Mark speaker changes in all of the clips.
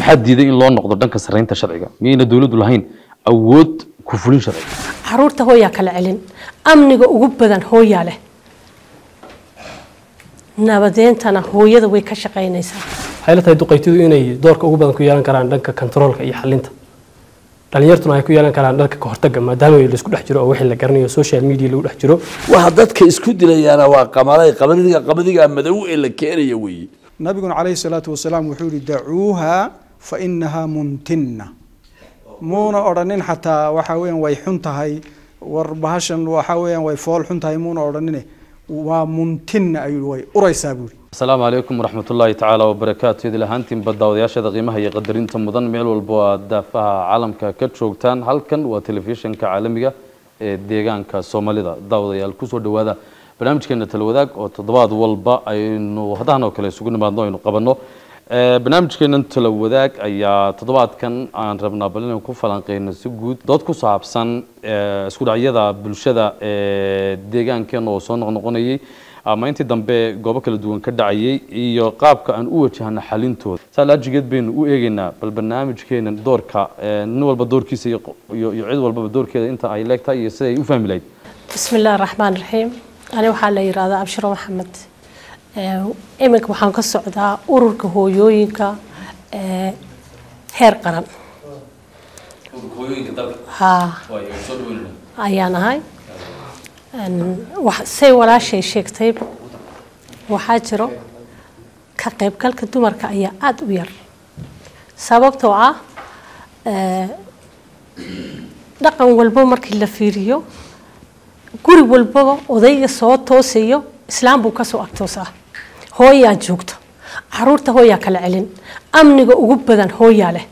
Speaker 1: maxaa diiday in loo noqdo dhanka sarreynta sharciga miyayna dowladdu lahayn awood ku fulin sharciga
Speaker 2: caruurta hooyaa kala celin amniga ugu badan hooyaa leh nabadeentana hooyada way ka shaqaynaysaa
Speaker 3: waxay la tahay duqaytidu inay doorka ugu badan ku yeelan karaan dhanka kontaroolka iyo xalinta dhalinyartuna ay ku yeelan karaan dhanka kahortaga maadaama laisku dhex jiro oo wixii la garanayo social media lagu dhex jiro
Speaker 4: waxa dadka isku dilayaana waa qamalay qabadiga qabadiga madow ee la keenaya weeye
Speaker 5: nabiguna calayhi salaatu wasalaam wuxuu yihi dacuuha fa inahaa muntinna muuna odhanin xataa waxa weeyaan way xun tahay war bahashan waxa weeyaan way fool xun tahay muuna odhanine waa muntinna ayuu way uraysaa buuri
Speaker 1: asalaamu calaykum waraxmat ullaahi tacaala wabarakaatu idil ahaantiinba daawadayaashada qiimaha iyo qadarinta mudan meel walbo aad daafaha caalamka ka joogtaan halkan waa telefishinka caalamiga ee deegaanka soomaalida daawadayaal kusoo dhawaada barnaamijkeena talawadaag oo toddobaad walba aynu hadahan oo kale isugu nimaadno aynu qabanno barnaamijkeenan talawadaag ayaa toddobaadkan aan rabnaa bal inaan ku falanqeyno si guud dood ku saabsan isku dhacyada bulshada ee deegaankeena oo soo noqnoqonayay ama intii dambe goobo kala duwan ka dhacayay iyo qaabka aan u wajahno xalintooda saa laajigeed baynu u eegeynaa bal barnaamijkeena doorka nin walba doorkiisa iyo iyo cid walbaba doorkeeda inta ay leegtahay iyo sida ay u fahmi lahayd
Speaker 2: bismi illaahi raxmaan raxiim ani waxaa la yidhahdaa abshiro maxamed iminka waxaan ka socdaa ururka hooyooyinka heer qaran ha ayaan ahay say walaashay sheegtay waxaa jiro ka qaybgalka dumarka ayaa aada u yar sababtoo ah dhaqan walbo markii la fiiriyo guri walbaba odayga soo toosayo islaam buu kasoo agtoosaa hooyaa joogto caruurta hooyaa kala celin amniga ugu badan hooyaa leh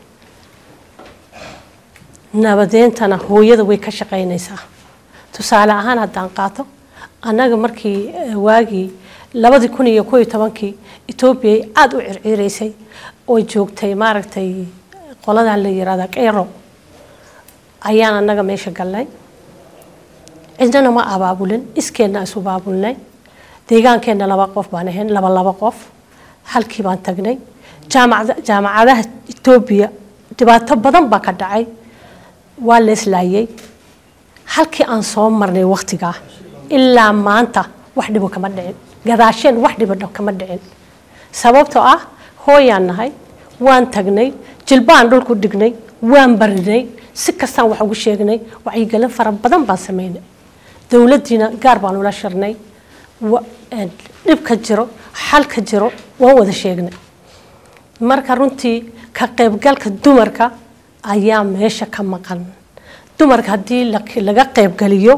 Speaker 2: nabadeentana hooyada way ka shaqaynaysaa tusaale ahaan haddaan qaato annaga markii waagii labadii kun iyo koo iyo tobankii etoobiya aada u circiiraysay oo joogtay maaragtay qoladan la yirahda qeyro ayaan annaga meesha galnay cidnana ma abaabulin iskeenna isu baabulnay deegaankeenna laba qof baan ahayn laba laba qof halkii baan tagnay jaamacadaha etoobiya dhibaato badan baa ka dhacay waa la islaayay halkii aan soo marnay waktigaa ilaa maanta wax dhibo kama dhicin gadaasheen wax dhibo kama dhicin sababtoo ah hooyaan nahay waan tagnay jilbaan dhulku dhignay waan barinay si kastaan wax ugu sheegnay wacyigelin fara badan baan sameynay dowladdiina gaar baan ula shirnay dhibka jiro xalka jiro waan wada sheegnay marka runtii ka qaybgalka dumarka ayaa meesha ka maqan dumarka haddii laga qaybgeliyo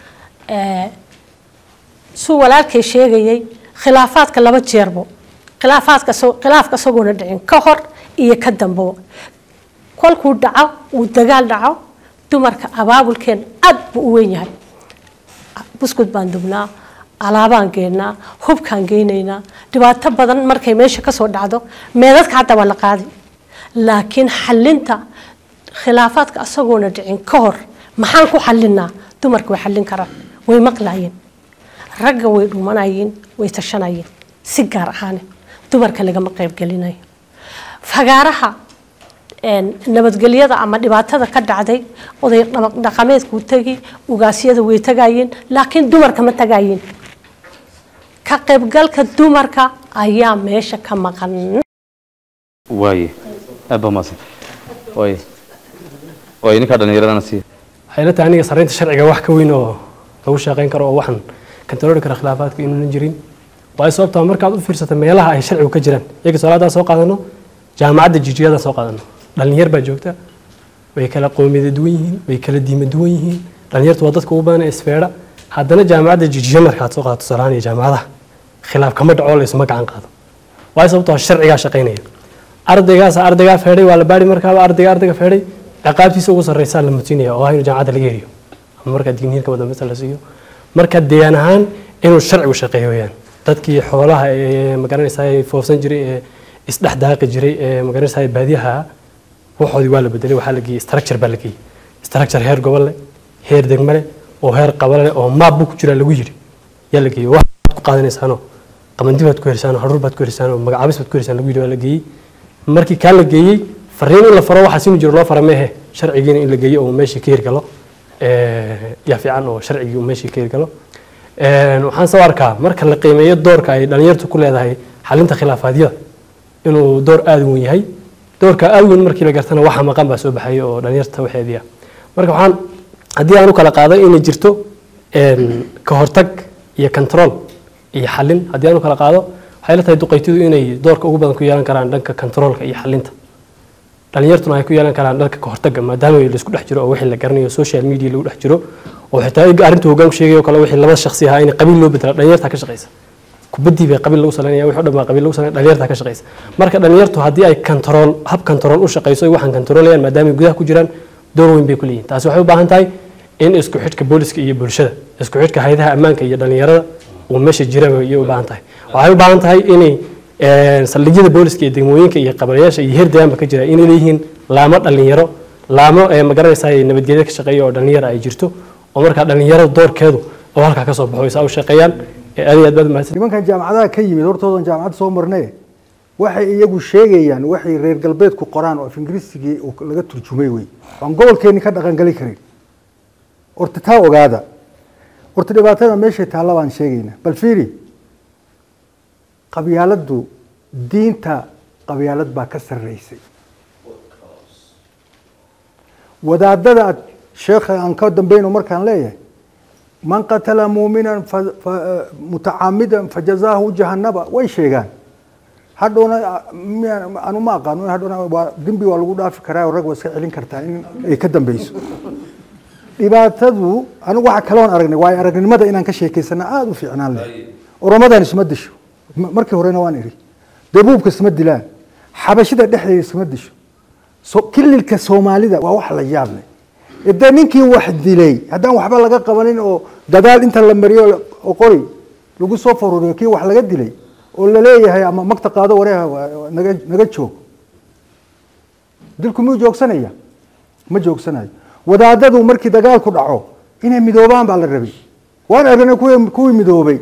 Speaker 2: suu walaalkay sheegayay khilaafaadka laba jeerbo khilaafaadka khilaafka isagoona dhicin ka hor iyo ka dambaba kolkuu dhaco uu dagaal dhaco dumarka abaabulkeen aad buu u weyn yahay buskud baan dubnaa alaabaan geynaa hubkaan geynaynaa dhibaato badan markay meesha kasoo dhacdo meedadka hadda waa la qaadi laakiin xalinta khilaafaadka isagoona dhicin ka hor maxaan ku xalinaa dumarka way xallin karaan way maqlayeen ragga way dhumanayeen way tashanayeen si gaar ahaane dumarka lagama qaybgelinayo fagaaraha nabadgelyada ama dhibaatada ka dhacday oday dhaqameedkuu tegi ugaasyada way tagayeen laakiin dumarka ma tagayeen ka qaybgalka dumarka ayaa meesha ka maqan
Speaker 1: waaye aad baa mahadsan waaye waaye ninkaa dhallinyaradana siiya
Speaker 3: waxay la tahay aniga sarreynta sharciga wax ka weyn oo lagu shaqayn karo oo waxan kantarooli kara khilaafaadka inuunan jirin waayo sababtaa markaad u fiirsata meelaha ay sharcigu ka jiraan iyaga salaadaan soo qaadano jaamacadda jijiyadaan soo qaadano dhalinyar baa joogta way kala qoomiyada duwan yihiin way kala diima duwan yihiin dhalinyartu waa dadka ugu badan ee isfeedha haddana jaamacadda jijiyo markaad soo qaadato salaan iyo jaamacadaha khilaaf kama dhaco la isma gacan qaado waayo sababtoo sharcigaa shaqaynaya ardaygaas ardaygaa feedhay waa la baari markaaba ardayga ardayga feedhay ciqaabtiisa ugu sarreysaa la mutinaya oo ah inuu jaamacadda laga heriyo ama markaa digniirka wadambesa la siiyo marka deegaan ahaan inuu sharcigu shaqeeyo weyaan dadkii xoolaha ee magaranaysaa foofsan jiray ee isdhex daaqi jiray ee magaranaysaa baadiyaha waxoodii waa la bedelay waxaa la geeyey structure baa la geeyey structure heer gobol leh heer degmo leh oo heer qabale leh oo maab buu ku jiraa lagu yiri yaa la geeyey waxaad ku qaadanaysaanoo qamandi baad ku helisaanoo hadhuur baad ku helisaanoo magacaabis baad ku helisaan lagu yiri waa la geeyey markii kaa la geeyey fariin in la faro waxaa sinu jiro loo fara meehe sharcigiina in la geeyo oo meeshii ka hirgalo Eh, yaa fiican oo sharcigii uu meeshii ka hirgalo Eh, waxaan soo arkaa marka la qiimeeyo doorka ay dhalinyartu ku leedahay xalinta khilaafaadyada inuu door aada u weyn yahay doorka aada u weyn markii la gartana waxa maqan baa soo baxaya oo dhalinyarta waxeedii ah marka waxaan haddii aan u kala qaado inay jirto een, ka hortag iyo control iyo xalin haddii aan u kala qaado waxay la tahay duqaytidu inay doorka ugu badan ku yeelan karaan dhanka controlka iyo xalinta dhalinyartuna ay ku yeelan karaan dhanka ka hortagga maadaama laisku dhex jiro oo wixii la garanayo social media lagu dhex jiro oo xitaa iga arrintu hoggaanku sheegay oo kale wixii laba shakhsi ahaa in qabiil loo bedela dhalinyarta ka shaqaysa kubaddii bay qabiil lagu salaynaya wixii o dhan baa qabiil lagu salaynaya dhalinyarta ka shaqaysa marka dhalinyartu haddii ay control hab control u shaqayso ay waxaan controlayaan maadaama ay gudaha ku jiraan door weyn bay ku leeyihin taasi waxay u baahan tahay in isku xidhka booliska iyo bulshada isku xidhka hayadaha ammaanka iyo dhalinyarada uu meesha jira ayay u baahan tahay waxay u baahan tahay inay een, saldhigyada booliska iyo degmooyinka iyo qabalayaasha iyo herdayaanba ka jira inay leeyihiin laamo dhalinyaro laamo ee magaranaysa ay nabadgelyo ka shaqeeya oo dhalinyaro ay jirto oo markaa dhalinyarada doorkeedu oo halkaa ka soo baxo isaa u shaqeeyaan ee aad iyo aad baad mahadsan
Speaker 6: nimankan jaamacadaha ka yimid hortoodan jaamacad soo marnay waxay iyagu sheegayaan waxay reer galbeedku qoraan oo af ingiriisigii uu laga turjumay wey aan gobolkeenni ka dhaqangeli karin horta taa ogaada horta dhibaatada meeshay taalla baan sheegaynaa bal fiiri qabyaaladdu diinta qabyaalad baa ka sarreysay wadaadada aad sheekha aan ka dambayno markaan leeyahay man qatala muuminan fa- fa- mutacaamidan fajazaahu jahannaba way sheegaan hadhowna miyaan- anu ma aqaano hadhowna waa dembi waa lagu dhaafi karaa oo rag waa iska celin kartaa in ay ka dambeyso dhibaatadu anigu waxa kaloon aragnay waayo aragnimada inaan ka sheekaysana aada u fiicnaan leh oromadan isma disho Ma- markii horena waan iri dabuubka isma dilaan xabashida dhexdeeda isma disho so kililka soomaalida waa wax la yaab leh dee ninkii wax dilay haddaan waxba laga qabanin oo dadaal inta la mariyo oo qori lagu soo faruriyo kii wax laga dilay oo laleeyahay ama magta qaado wareeha waa- waa naga naga joog dilku miyuu joogsanaya ma joogsanayo wadaadadu markii dagaalku dhaco inay midoobaan baa la rabay waan aragnay kuwii kuwii midoobay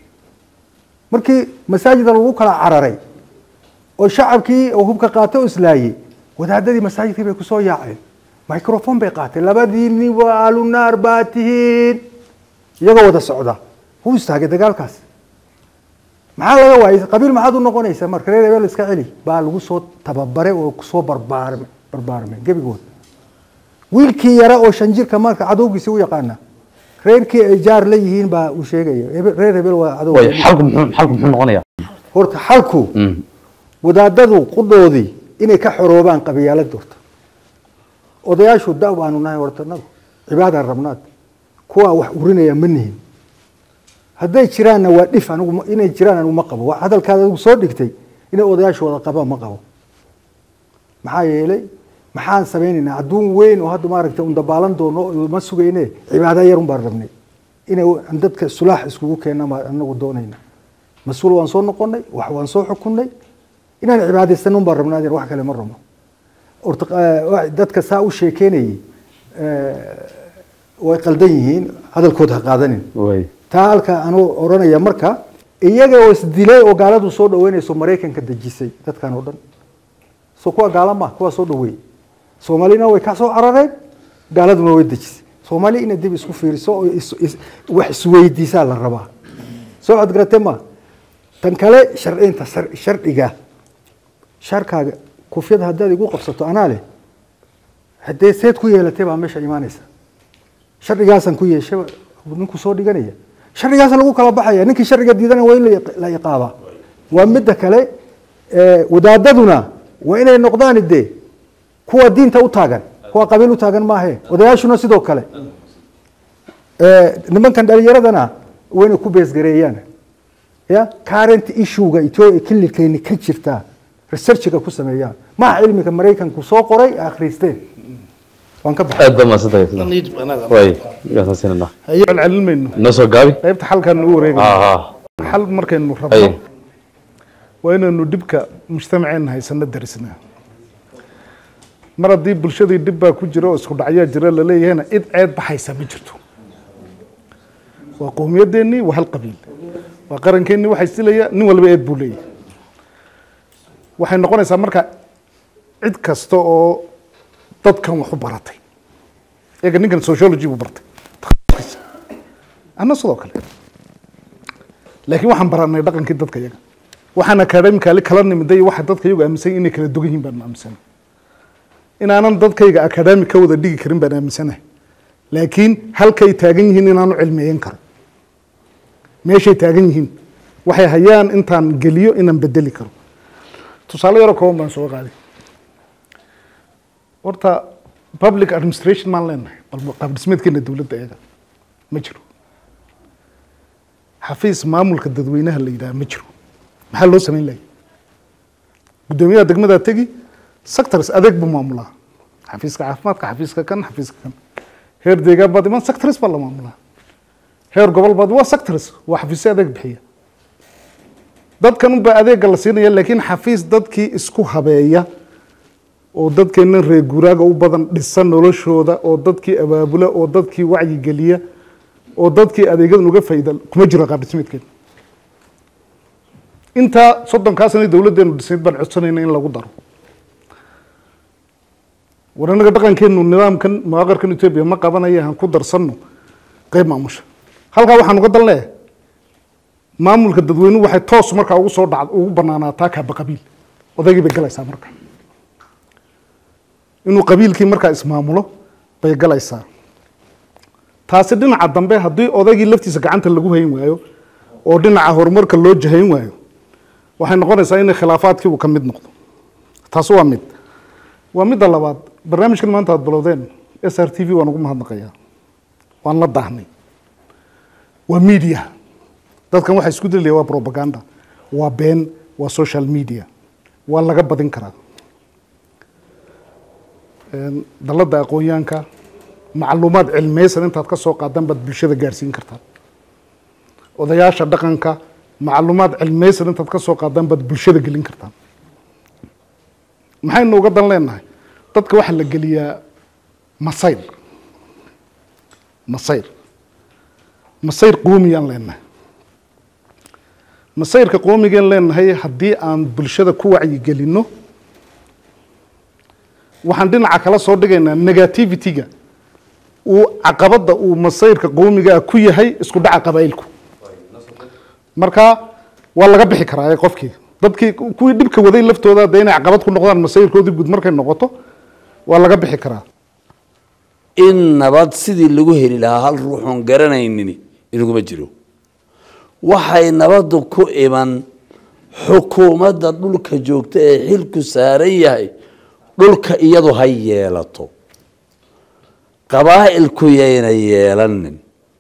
Speaker 6: markii masaajida lagu kala cararay oo shacabkii oo hubka qaatay oo islaayey wadaadadii masaajidkii bay kusoo yaaceen microphone bay qaateen labadiinni waa ahlunaar baa tihiin iyagoo wada socda wuu istaagay dagaalkaas maxaa laga waayay qabiil maxaad u noqonaysaa marka reer hebel iska celi baa lagu soo tababaray oo kusoo barbaarmay barbaarmay gebigood wiilkii yara oo shan jirka marka cadowgiisi u yaqaana reerkii ay jaar la yihiin baa uu sheegaya Hebel- reer hebel waa cadow
Speaker 1: way xalku muxuu xalku muxuu noqonayaa
Speaker 6: horta xalku
Speaker 1: Mm.
Speaker 6: wadaadadu qudhoodii inay ka xoroobaan qabyaalada horta odayaashu da baanu nahay horta nagu cibaadaan rabnaad kuwa wax urinaya ma nihin hadday jiraanna waa dhif anigu ma- inay jiraan anigu ma qabo waa hadalkaad adigu soo dhigtay inay odayaashu wada qabaan ma qabo maxaa yeelay maxaan samaynaynaa adduun weyn oo hadda maaragtay un dabaalan doono oo ma sugayne cibaada yar un baan rabnay inay aan dadka sulaax iskugu keenna baan anagu doonayna mas-uul waan soo noqonay wax waan soo xukunnay inaan cibaadaysano un baan rabnaa adeer wax kale ma rabno horta eh, wa- dadka saa u sheekeynayay eh, way qaldan yihiin hadalkood ha qaadanin
Speaker 1: way
Speaker 6: taa halka anuu oranaya marka iyaga oo isdilay oo gaaladu soo dhaweynayso maraykanka dejisay dadkan oo dhan so kuwa gaala ma kuwa soo dhaweeyey soomaalina way ka soo carareen gaaladuna way dejisay soomaali inay dib isku fiiriso oo is- is- wax isweydiisaa la rabaa soo cod garate ma tan kale sharcinta shar- sharciga sharkaaga kufyada haddaad igu qabsato anaa leh haddee seed ku yeelatay baa meesha imaanaysa sharcigaasaan ku yeeshay ninku soo dhiganaya sharcigaasa lagu kala baxaya ninkii sharciga diidana waa in la iq- la iqaabaa waa midda kale eh, wadaadaduna waa inay noqdaan de kuwa diinta u taagan kuwa qabiil u taagan maahe odayaashuna sidoo kale Eh, nimankan dhalinyaradana waa inay ku beesgareeyaan ya current issuega ethiopia kililkeeni ka jirta researchiga ku sameeyaan maha cilmiga maraykanku soo qoray akhriisteen waan ka baxay
Speaker 1: aad baa mahadsantahay way yaasasinana
Speaker 7: celcelin mayno
Speaker 1: noo soo gaabi
Speaker 7: qaybta xalkan u wareegay
Speaker 1: ha ha
Speaker 7: xal markaynu
Speaker 1: Ay.
Speaker 7: rabno waa inaynu dhibka mujtamaceena haysano darisnaa mar haddii bulshadii dhib baa ku jira oo isku dhacyaa jira laleeyahayna cid ceed baxaysa ma jirto waa qowmiyadeennii waa hal qabiil waa qarankeenii waxay silaya nin walba eed buu leeyahay waxay noqonaysaa marka cid kasta oo dadkan wax u baratay iyaga ninkan sociology buu bartay anna sidoo kale laakiin waxaan baranay dhaqankii dadka iyaga waxaan academically kala nimiday waxa dadka iyagu aaminsan inay kala dugan yihiin baan aaminsanay inaanan dadkayga academic ka wada dhigi karin baan aaminsanahay laakiin halkay taagan yihiin inaanu cilmiyeyn karo meeshay taagan yihiin waxay hayaan intaan geliyo inaan bedeli karo tusaale yaroo kooban baan soo qaaday horta public administration maan leenahay bal qaab dhismeedkeena dowladda iyaga ma jiro xafiis maamulka dadweynaha la yidhaha ma jiro maxaa loo samayn lahay guddoomiyaha degmadaa tegi sectors adeeg buu maamulaa xafiiska caafimaadka xafiiska kan xafiiska kan heer deegaan baad iman sectors baa la maamulaa heer gobol baad waa sectors waa xafiisyo adeeg bixiya dadkan unbaa adeega la siinaya laakiin xafiis dadkii isku habeeya oo dadkeena reer guuraaga u badan dhisa noloshooda oo dadkii abaabula oo dadkii wacyigeliya oo dadkii adeegyadan uga faa'iida kuma jiro qaab dhismeedkeena intaa soddonkaa sana dowladdeenu dhisnayd baan codsanayna in lagu daro war innaga dhaqankeenu nidaamkan mawaqarkan etoobiya ma qabanaya aan ku darsanno qeyb maamusha halkaa waxaan uga dan leeyahay maamulka dadweynuhu waxay toos markaa ugu soo dhacd ugu banaanaataa kaaba qabiil odaygii bay galaysaa marka inuu qabiilkii markaa ismaamulo bay galaysaa taasi dhinaca dambe haddii odaygii laftiisa gacanta lagu hayn waayo oo dhinaca horumarka loo jahayn waayo waxay noqonaysaa inay khilaafaadkii uu ka mid noqdo taasi waa mid waa midda labaad barnaamijkan maanta aad bilowdeen s r t v waan ugu mahadnaqayaa waan la daahnay waa media dadkan waxaa isku dilaya waa propaganda waa been waa social media waa laga badin karaa dalladda aqoonyaanka macluumaad cilmeysan intaad ka soo qaadaan baad bulshada gaarsiin kartaa odayaasha dhaqanka macluumaad cilmeysan intaad ka soo qaadaan baad bulshada gelin kartaa maxaynu uga dan leenahay dadka waxaa la geliyaa masayr masayr masayr qoomiyaan leenahay masayrka qoomigaan leenahay haddii aan bulshada ku wacyigelinno waxaan dhinaca kala soo dhigaynaa negativity-ga uu caqabadda uu masayrka qoomigaa ku yahay isku dhaca qabaa'ilku marka waa laga bixi karaa ee qofkii dadkii kuwii dhibka waday laftooda dee inay caqabad ku noqdaan masayrkoodii guud markay noqoto waa laga bixi karaa
Speaker 4: in nabad sidii lagu heli lahaa hal ruuxoon garanaynin inaguma jiro waxay nabaddu ku iman xukuumadda dhulka joogta ee xilku saaran yahay dhulka iyadu ha yeelato qabaa'ilku yayna yeelanin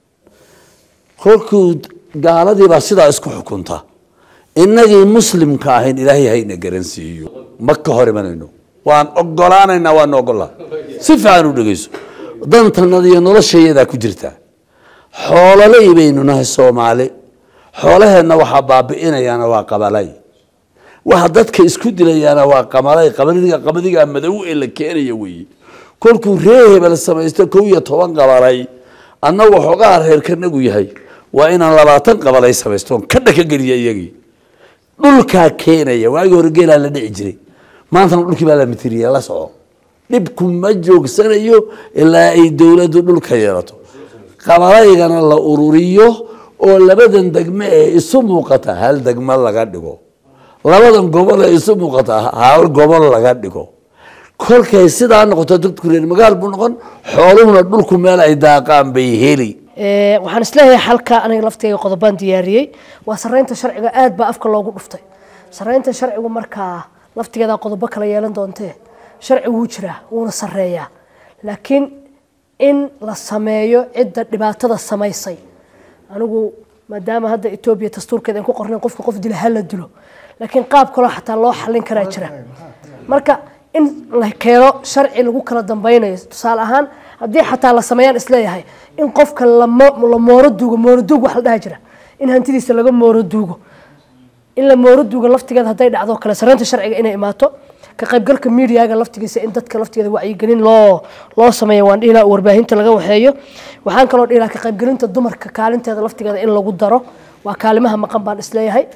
Speaker 4: kolkuu gaaladii baa sidaa isku xukunta innagii muslimka ahayn ilaahay hayna garansiiyo ma ka hor imanayno waan ogolaanaynaa waana ogolaa si fiican u dhegeyso dantanada iyo noloshayadaa ku jirta xoololey baynu nahay soomaali xoolaheenna waxaa baabi'inayaana waa qabalay waxa dadka isku dilayaana waa qamalay qabadiga qabadigaa madow ee la keenaya weeye kolkuu ree hebel samaysto kow iyo toban qabalay annagu waxoogaa reerkanagu yahay waa inaan labaatan qabalay samaystoon ka dhaka geliya iyagii dhulkaa keenaya waagii hore geelaa la dhici jiray maantana dhulkii baa la mitiriya la soco dhibku ma joogsanayo ilaa ay dowladdu dhulka yeelato qabalaygana la ururiyo oo labadan degme ee isu muuqata hal degmo laga dhigo labadan gobol ee isu muuqata hal gobol laga dhigo kolkay sidaa noqoto dadku reer magaal buu noqon xooluhuna dhulku meel ay daaqaan bay heli
Speaker 2: waxaan isleeyahay xalka aniga laftayga qodobaan diyaariyey waa sareynta sharciga aad baa afka loogu dhuftay sareynta sharcigu markaa laftigeeda qodobo kala yeelan doontee sharci wuu jiraa wuuna sareeyaa laakiin in la sameeyo cidda dhibaatada samaysay anigu maadaama hadda etoobiya dastuurkeeda aan ku qornayn qofka qof dila hala dilo laakiin qaab kaloo xataa loo xallin karaa jira marka in la keeno sharci lagu kala dambeynayo tusaale ahaan haddii xataa la sameeyaan isleeyahay in qofka la mooro duugo mooro duug wax la dhaha jira in hantidiisa laga mooro duugo in la mooro duugo laftigeeda hadday dhacdo kale sareynta sharciga inay imaato ka qaybgalka miidiyaga laftigiisa in dadka laftigeeda wacyigelin loo loo sameeyo waan dhihi lahaa warbaahinta laga waxeeyo waxaan kaloo dhihi lahaa ka qaybgelinta dumarka kaalinteeda laftigeeda in lagu daro waa kaalimaha maqan baan isleeyahay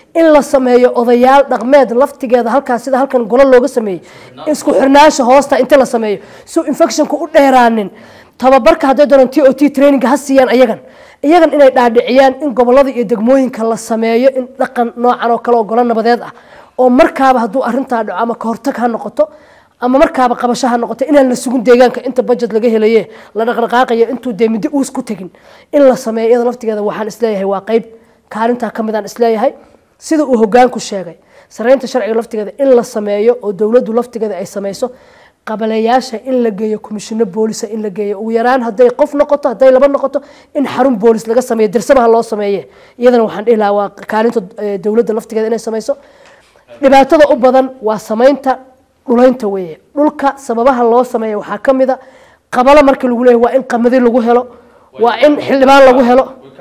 Speaker 8: in la sameeyo odayaal dhaqmeed laftigeeda halkaas sida halkan golo looga sameeyey isku xirnaansha hoosta inta la sameeyo si infectionka u dheeraanin tababarka hadday doonaan t o t traininga ha siiyaan ayagan iyagan inay dhaadhiciyaan in gobolada iyo degmooyinka la sameeyo in dhaqan noocan oo kale oo golo nabadeed ah oo markaaba hadduu arintaa dhaco ama kahortag ha noqoto ama markaaba qabasho ha noqoto inaan la sugin deegaanka inta budget laga helaye la dhaqdhaqaaqayo intuu dee middo uus ku tegin in la sameeyo iyada laftigeeda waxaan isleeyahay waa qayb kaalintaa ka midaan isleeyahay sida uu hogaanku sheegay sareynta sharciga laftigeeda in la sameeyo oo dowladdu laftigeeda ay sameyso qabaleyaasha in la geeyo komishino boolisa in la geeyo ugu yaraan hadday qof noqoto hadday laba noqoto in xarun boolis laga sameeyo dirsamaha loo sameeye iyadana waxaan dhihi lahaa waa kaalinta eh, dowladda laftigeeda inay sameyso dhibaatada u badan waa sameynta dhulaynta weeye dhulka sababaha loo sameeya waxaa ka mid a qabalo markii lagu leeyahay waa in qamadi lagu helo waa in xildhibaan lagu helo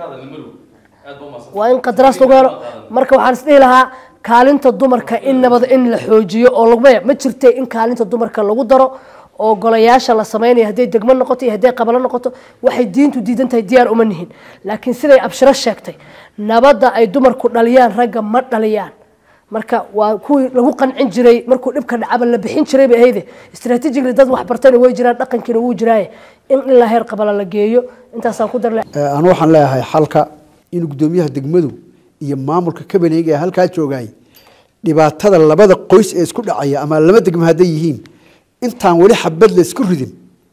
Speaker 8: waa in qadaraas lagu helo marka waxaan isdhihi lahaa kaalinta dumarka in nabad in la xoojiyo oo lagu ma jirtay in kaalinta dumarka lagu daro oo golayaasha la sameynaya hadday degmo noqoto iyo hadday qabalo noqoto waxay diintu diidan tahay diyaar uma nihin laakiin siday abshiro sheegtay nabadda ay dumarku dhaliyaan ragga ma dhaliyaan marka waa kuwii lagu qancin jiray markuu dhibka dhacaba la bixin jiray bay ahayde strategically dad wax bartayna way jiraan dhaqankiina wuu jiraaye in ilaa heer qabala la geeyo intaasaan ku darle
Speaker 9: anu waxaan leeyahay xalka in gudoomiyaha degmadu iyo maamulka kabaneega ee halkaa joogay dhibaatada labada qoys ee isku dhacaya ama laba degmo hadday yihiin intaan weli xabad la isku ridin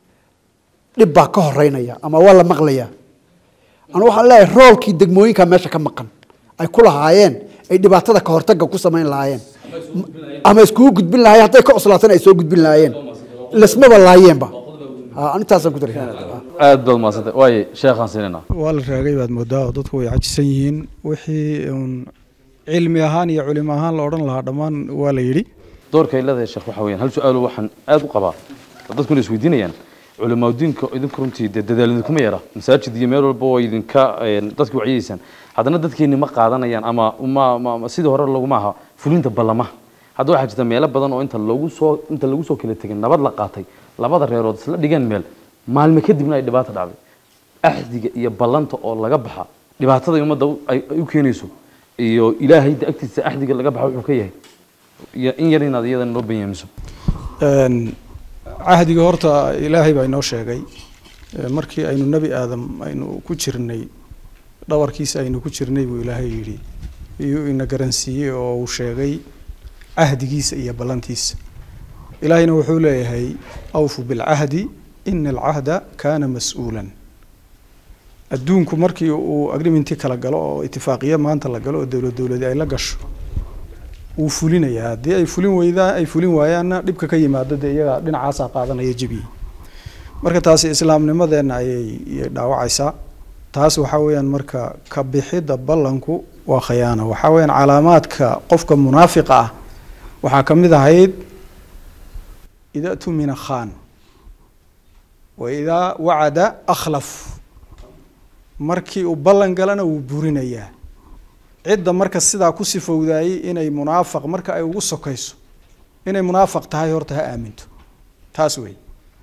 Speaker 9: dhib baa ka horeynaya ama waa la maqlaya anu waxaan leeyahay roolkii degmooyinka meesha ka maqan ay ku lahaayeen ay dhibaatada ka hortaga ku samayn lahaayeen ama iskugu gudbin lahaayeen hadday ka cuslaatana ay soo gudbin lahaayeen lasmaba laayeenba Ha, intaasaan ku daray
Speaker 1: aad baad mahadsantay waaye sheekhaan siinayna
Speaker 5: waa la raagay baad moodaa oo dadku way cajisan yihiin wixii uun cilmi ahaan iyo culimo ahaan la odhan lahaa dhammaan waa la yidhi
Speaker 1: doorka ay leedahay sheekh waxa weeyaan hal su-aalo waxaan aad u qabaa oo dadkuna isweydiinayaan culimaaduinka idinku runtii dee dadaal idinkuma yara masaajid iyo meel walba waa idinka een, dadka wacyiyeysaan haddana dadkeeni ma qaadanayaan ama ma ma- ma- sidii hore laguma aha fulinta ballamaha hadda waxaa jirta meelo badan oo inta lagu soo inta lagu soo kala tegin nabad la qaatay labada reerood isla dhigeen meel maalme kadibna ay dhibaato dhacday axdiga iyo ballanta oo laga baxa dhibaatada ummadda u- ay ay u keenayso iyo ilaahay da agtiisa axdiga laga baxa wuxuu ka yahay iyo in yar inaad iyadana noo banyaamiso
Speaker 5: Een, cahdiga horta ilaahay baa inoo sheegay Ee, markii aynu nebi aadam aynu ku jirnay dhabarkiisa aynu ku jirnay buu ilaahay yidhi iyuu ina garansiiyey oo uu sheegay cahdigiisa iyo ballantiisa ilaahayna wuxuu leeyahay awfu bilcahdi ina alcahda kaana mas-uulan adduunku markii uu agreementii kala galo oo itifaaqiyo maanta la galo oo dowlad dowladi ay la gasho wuu fulinayaa haddii ay fulin weydaa ay fulin waayaanna dhibka ka yimaado dee iyaga dhinacaasaa qaadanaya jebiyey marka taasi islaamnimadeenna ayay ayay dhaawacaysaa taas waxaa weeyaan marka ka bixidda ballanku waa khayaano waxaa weeyaan calaamaadka qofka munaafiqa ah waxaa ka mid ahayd ida tumina khan wa idaa wacada akhlaf markii uu ballan galana wuu burinayaa cidda marka sidaa ku sifowdaayey inay munaafaq marka ay ugu sokayso inay munaafaq tahay horta ha aaminto taas wey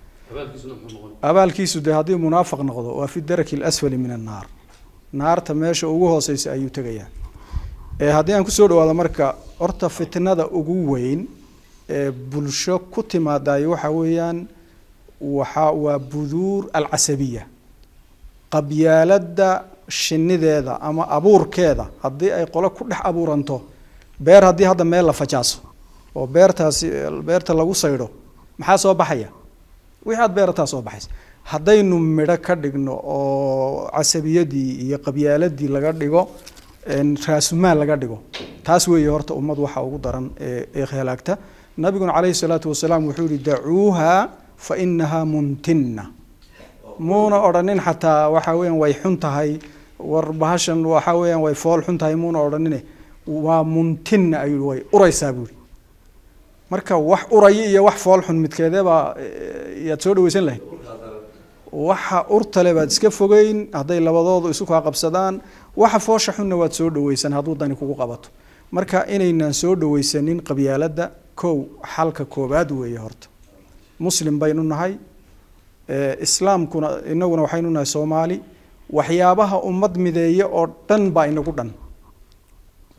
Speaker 5: abaalkiisu dee haddii munaafaq noqdo waa fi daraki alasfali min annaar naarta meesha ugu hooseysa ayuu tegayaa ee haddii aan kusoo dhawaado marka horta fitnada ugu weyn ee bulsho ku timaadayo waxa weeyaan waxa waa buduur alcasabiya qabyaaladda shinideeda ama abuurkeeda haddii ay qolo ku dhex abuuranto beer haddii hadda meel la fajaaso oo beertaasi beerta lagu saydho maxaa soo baxaya wixii aad beerataa soo baxaysa haddaynu midho ka dhigno oo casabiyadii iyo qabyaaladii laga dhigo een, raasumaal laga dhigo taas weeye horta ummad waxa ugu daran ee ee halaagta nabiguna calayhi salaatu wasalaam wuxuu yihi dacuuha fa inahaa muntinna muuna odhanin xataa waxa weeyaan way xun tahay war bahashan waxa weeyaan way fool xun tahay muuna odhanine waa muntinna ayuu way uraysaa buuri marka wax uraya iyo wax fool xun midkeedebaa eh, yaad soo dhaweysan lahayd waxa urtale baad iska fogeyn hadday labadoodu isu kaa qabsadaan waxa foosha xunna waad soo dhaweysan hadduu dani kugu qabato marka inaynaan soo dhaweysanin qabyaaladda kow xalka koobaad weeye horta muslim baynu nahay ee, islaamkuna inaguna waxaynu nahay soomaali waxyaabaha ummad mideeya oo dhan baa inagu dhan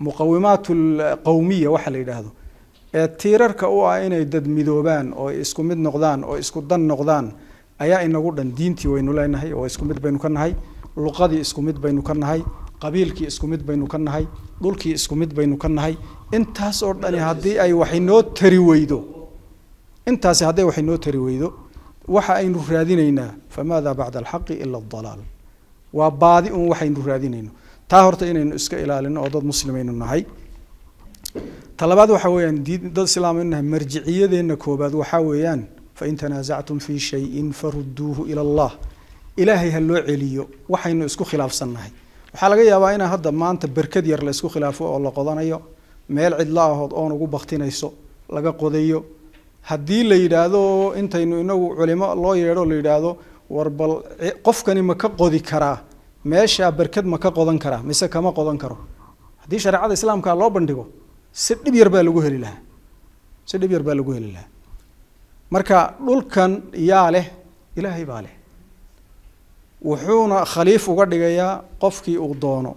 Speaker 5: muqawimaat alqawmiya waxa la yidhaahdo ee tiirarka u ah inay dad midoobaan oo isku mid noqdaan oo isku dan noqdaan ayaa inagu dhan diintii waynu leenahay oo isku mid baynu ka nahay luqadii isku mid baynu ka nahay qabiilkii isku mid baynu ka nahay dhulkii isku mid baynu ka nahay intaas oo dhani haddii ay wax inoo tari weydo intaasi hadday wax inoo tari weydo waxa aynu raadinaynaa famaada bacda alxaqi ila adalaal waa baadi un waxaynu raadinayno taa horta inaynu iska ilaalino oo dad muslimaynu nahay talabaad waxa weeyaan diin dad islaam nahay marjiciyadeenna koobaad waxaa weeyaan fain tanaasactum fi shayin farudduuhu ila allah ilaahay ha loo celiyo waxaynu isku khilaafsannahay waxaa laga yaabaa inaa hadda maanta berkad yar la isku khilaafo oo la qodanayo meel cidla ahood oon ugu baktinayso laga qodayo haddii la yidhaahdo intaynu inagu culimo loo yeedho la yidhaahdo war bal qofkani ma ka qodi karaa meeshaa berkad ma ka qodan karaa mise kama qodan karo haddii shareecada islaamka loo bandhigo si dhib yar baa lagu heli lahaa si dhib yar baa lagu heli lahaa marka dhulkan yaa leh ilaahay baa leh wuxuuna khaliif uga dhigayaa qofkii uu doono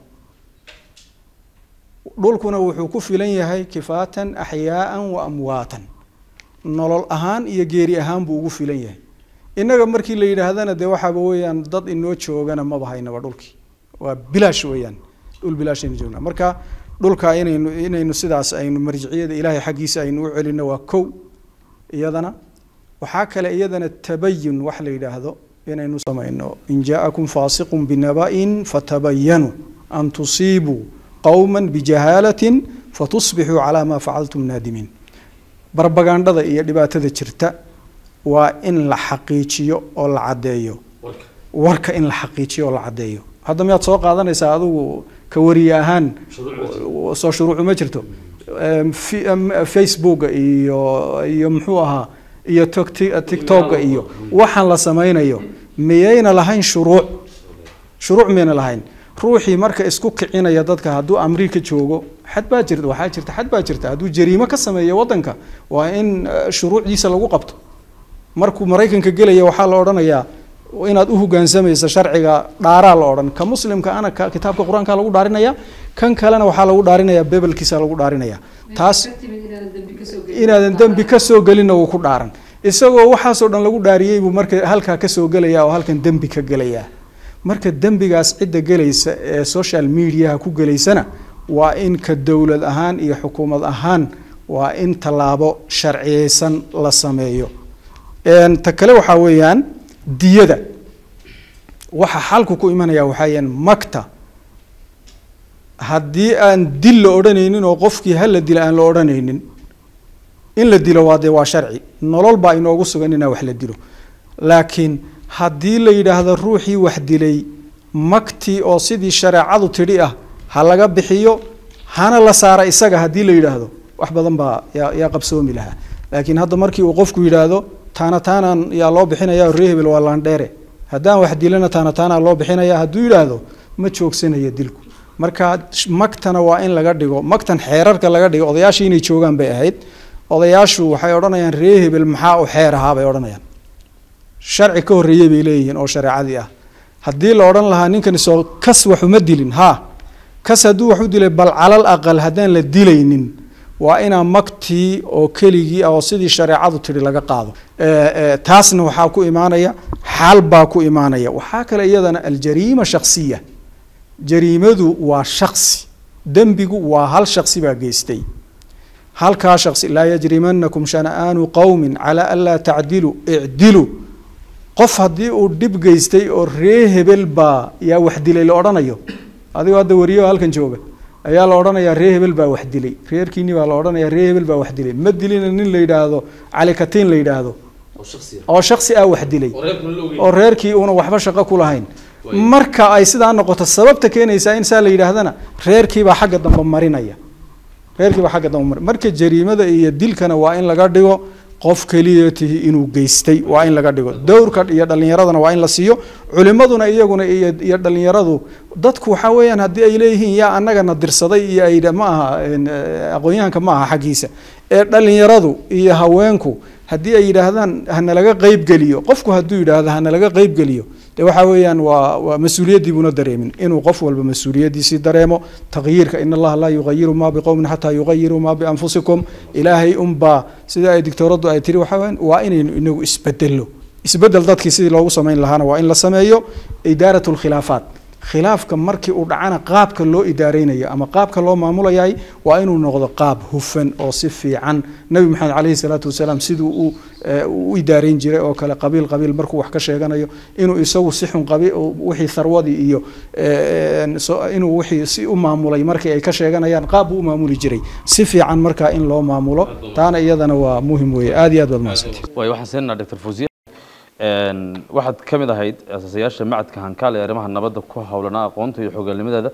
Speaker 5: dhulkuna wuxuu ku filan yahay kifaatan axyaaan wa amwaatan nolol ahaan iyo geeri ahaan buu ugu filan yahay innaga markii la yidhaahdana dee waxaaba weeyaan dad inoo joogana maba haynaba dhulkii waa bilaash weeyaan dhul bilaashaynu joognaa marka dhulka inaynu inaynu sidaas aynu marjiciyada ilaahay xaggiisa aynu u celino waa kow iyadana waxaa kale iyadana tabayun wax la yidhaahdo inaynu samayno in jaakum faasiqun binaba'in fatabayanuu an tusiibuu qowma bijahaalatin fatusbixuu calaa maa facaltum naadimiin barbagandhada iyo dhibaatada jirta waa in la xaqiijiyo oo la caddeeyo warka in la xaqiijiyo oo la caddeeyo hadda miyaad soo qaadanaysaa adigu ka wariye ahaan soo shuruucu ma jirto facebooka iyo iyo muxuu ahaa iyo tiktoka iyo waxaan la samaynayo miyayna lahayn shuruuc shuruuc miyayna lahayn ruuxii marka isku kicinaya dadka hadduu amriika joogo xad baa jirta waxaa jirta xad baa jirta hadduu jariimo ka sameeyo waddanka waa in shuruucdiisa lagu qabto markuu maraykanka gelaya waxaa la odhanayaa inaad u hogaansamayso sharciga dhaaraa la odhan ka muslimka ana ka kitaabka qur-aanka lagu dhaarinaya kan kalena waxaa lagu dhaarinaya bebelkiisa lagu dhaarinaya taas inaadan dembi ka soo gelinna wuu ku dhaaran isagoo waxaasoo dhan lagu dhaariyey buu marka halkaa kasoo gelaya oo halkan dembi ka gelaya marka dembigaas cidda gelaysa ee social mediaha ku gelaysana waa in ka dowlad ahaan iyo xukuumad ahaan waa in tallaabo sharciyeysan la sameeyo ta kale waxaa weeyaan diyada waxa xalku ku imanaya waxaa weyaan magta haddii aan dil la odhanaynin oo qofkii hala dila aan la odhanaynin in la dilo waa dee waa sharci nolol baa inoogu sugan inaa wax la dilo laakiin haddii la yidhaahdo ruuxii wax dilay magtii oo sidii shareecadu tidhi ah ha laga bixiyo hana la saara isaga haddii la yidhaahdo wax badan baa yaa yaa qabsoomi lahaa laakiin hadda markii uu qofku yidhaahdo taana taanaan yaa loo bixinaya ree hebel waa laandheere haddaan wax dilana taana taanaa loo bixinaya hadduu yidhaahdo ma joogsanayo dilku marka magtana waa in laga dhigo magtan xeerarka laga dhigo odayaashii inay joogaan bay ahayd odayaashu waxay odhanayaan ree hebel maxaa u xeer ahaa bay odhanayaan sharci ka horreeyey bay leeyihiin oo shareecadii ah haddii la odhan lahaa ninkani soo kas waxuma dilin ha kas hadduu wax u dilay bal calal aqal haddaan la dilaynin waa inaa magtii oo keligii ah oo sidii shareecadu tidhi laga qaado taasna waxaa ku imaanaya xaal baa ku imaanaya waxaa kale iyadana aljariima shaksiya jariimadu waa shaksi dembigu waa hal shaksi baa geystay halkaa shaksi laa yajrimanakum shana'aanu qowmin calaa an laa tacdilu icdilu qof haddii uu dhib geystay oo ree hebel baa yaa wax dilay la odhanayo adigoo hadda wariyo halkan jooga ayaa la odhanayaa ree hebel baa wax dilay reerkiini baa la odhanayaa ree hebel baa wax dilay ma dilina nin la yidhaahdo cali katiin la yidhaahdo oo shaksi ah wax dilay oo reerkii uuna waxba shaqo ku lahayn marka ay sidaa noqoto sababta keenaysaa in saa la yidhaahdana reerkiibaa xagga dambe marinaya reerkiibaa xagga dambe marin marka jariimada iyo dilkana waa in laga dhigo qof keliyatihi inuu geystay waa in laga dhigo dowrka iyo dhalinyaradana waa in la siiyo culimaduna iyaguna iyo dhalinyaradu dadku waxaa weeyaan haddii ay leeyihiin yaa annagana dirsaday iyo ay ma aha aqoon-yahanka ma aha xaggiisa ee dhalinyaradu iyo haweenku haddii ay yidhaahdaan hanalaga qeybgeliyo qofku hadduu yidhaahdo hanalaga qeybgeliyo de waxa weeyaan waa waa mas-uuliyaddii buuna dareemin inuu qof walba mas-uuliyaddiisii dareemo taqyiirka in allaha laa yugayiru maa biqowmin xataa yugayiruu maa bianfusikum ilaahay unbaa sida ay dictooraddu ay tiri waxa weeyaan waa inaynu inagu isbedelo isbedel dadkii sidii loogu samayn lahaana waa in la sameeyo idaarat lkhilaafaat khilaafka markii uu dhacana qaabka loo idaareynayo ama qaabka loo maamulayay waa inuu noqdo qaab hufan oo si fiican nabi maxamed caleyhi salaatu wasalaam siduu uu u idaareyn jiray oo kale qabiil qabiil markuu wax ka sheeganayo inuu isagu si xun qabi wixii tharwadii iyo inuu wixii si u maamulay markii ay ka sheeganayaan qaab buu u maamuli jiray si fiican markaa in loo maamulo taana iyadana waa muhim weeye aad iyo aad baad mahadsantihi
Speaker 1: waay waxaan siinaa dr fawziya waxaad ka mid ahayd asaasayaasha macadka hankaal ee arrimaha nabadda ku howlanaa aqoonta iyo xogaalnimadeeda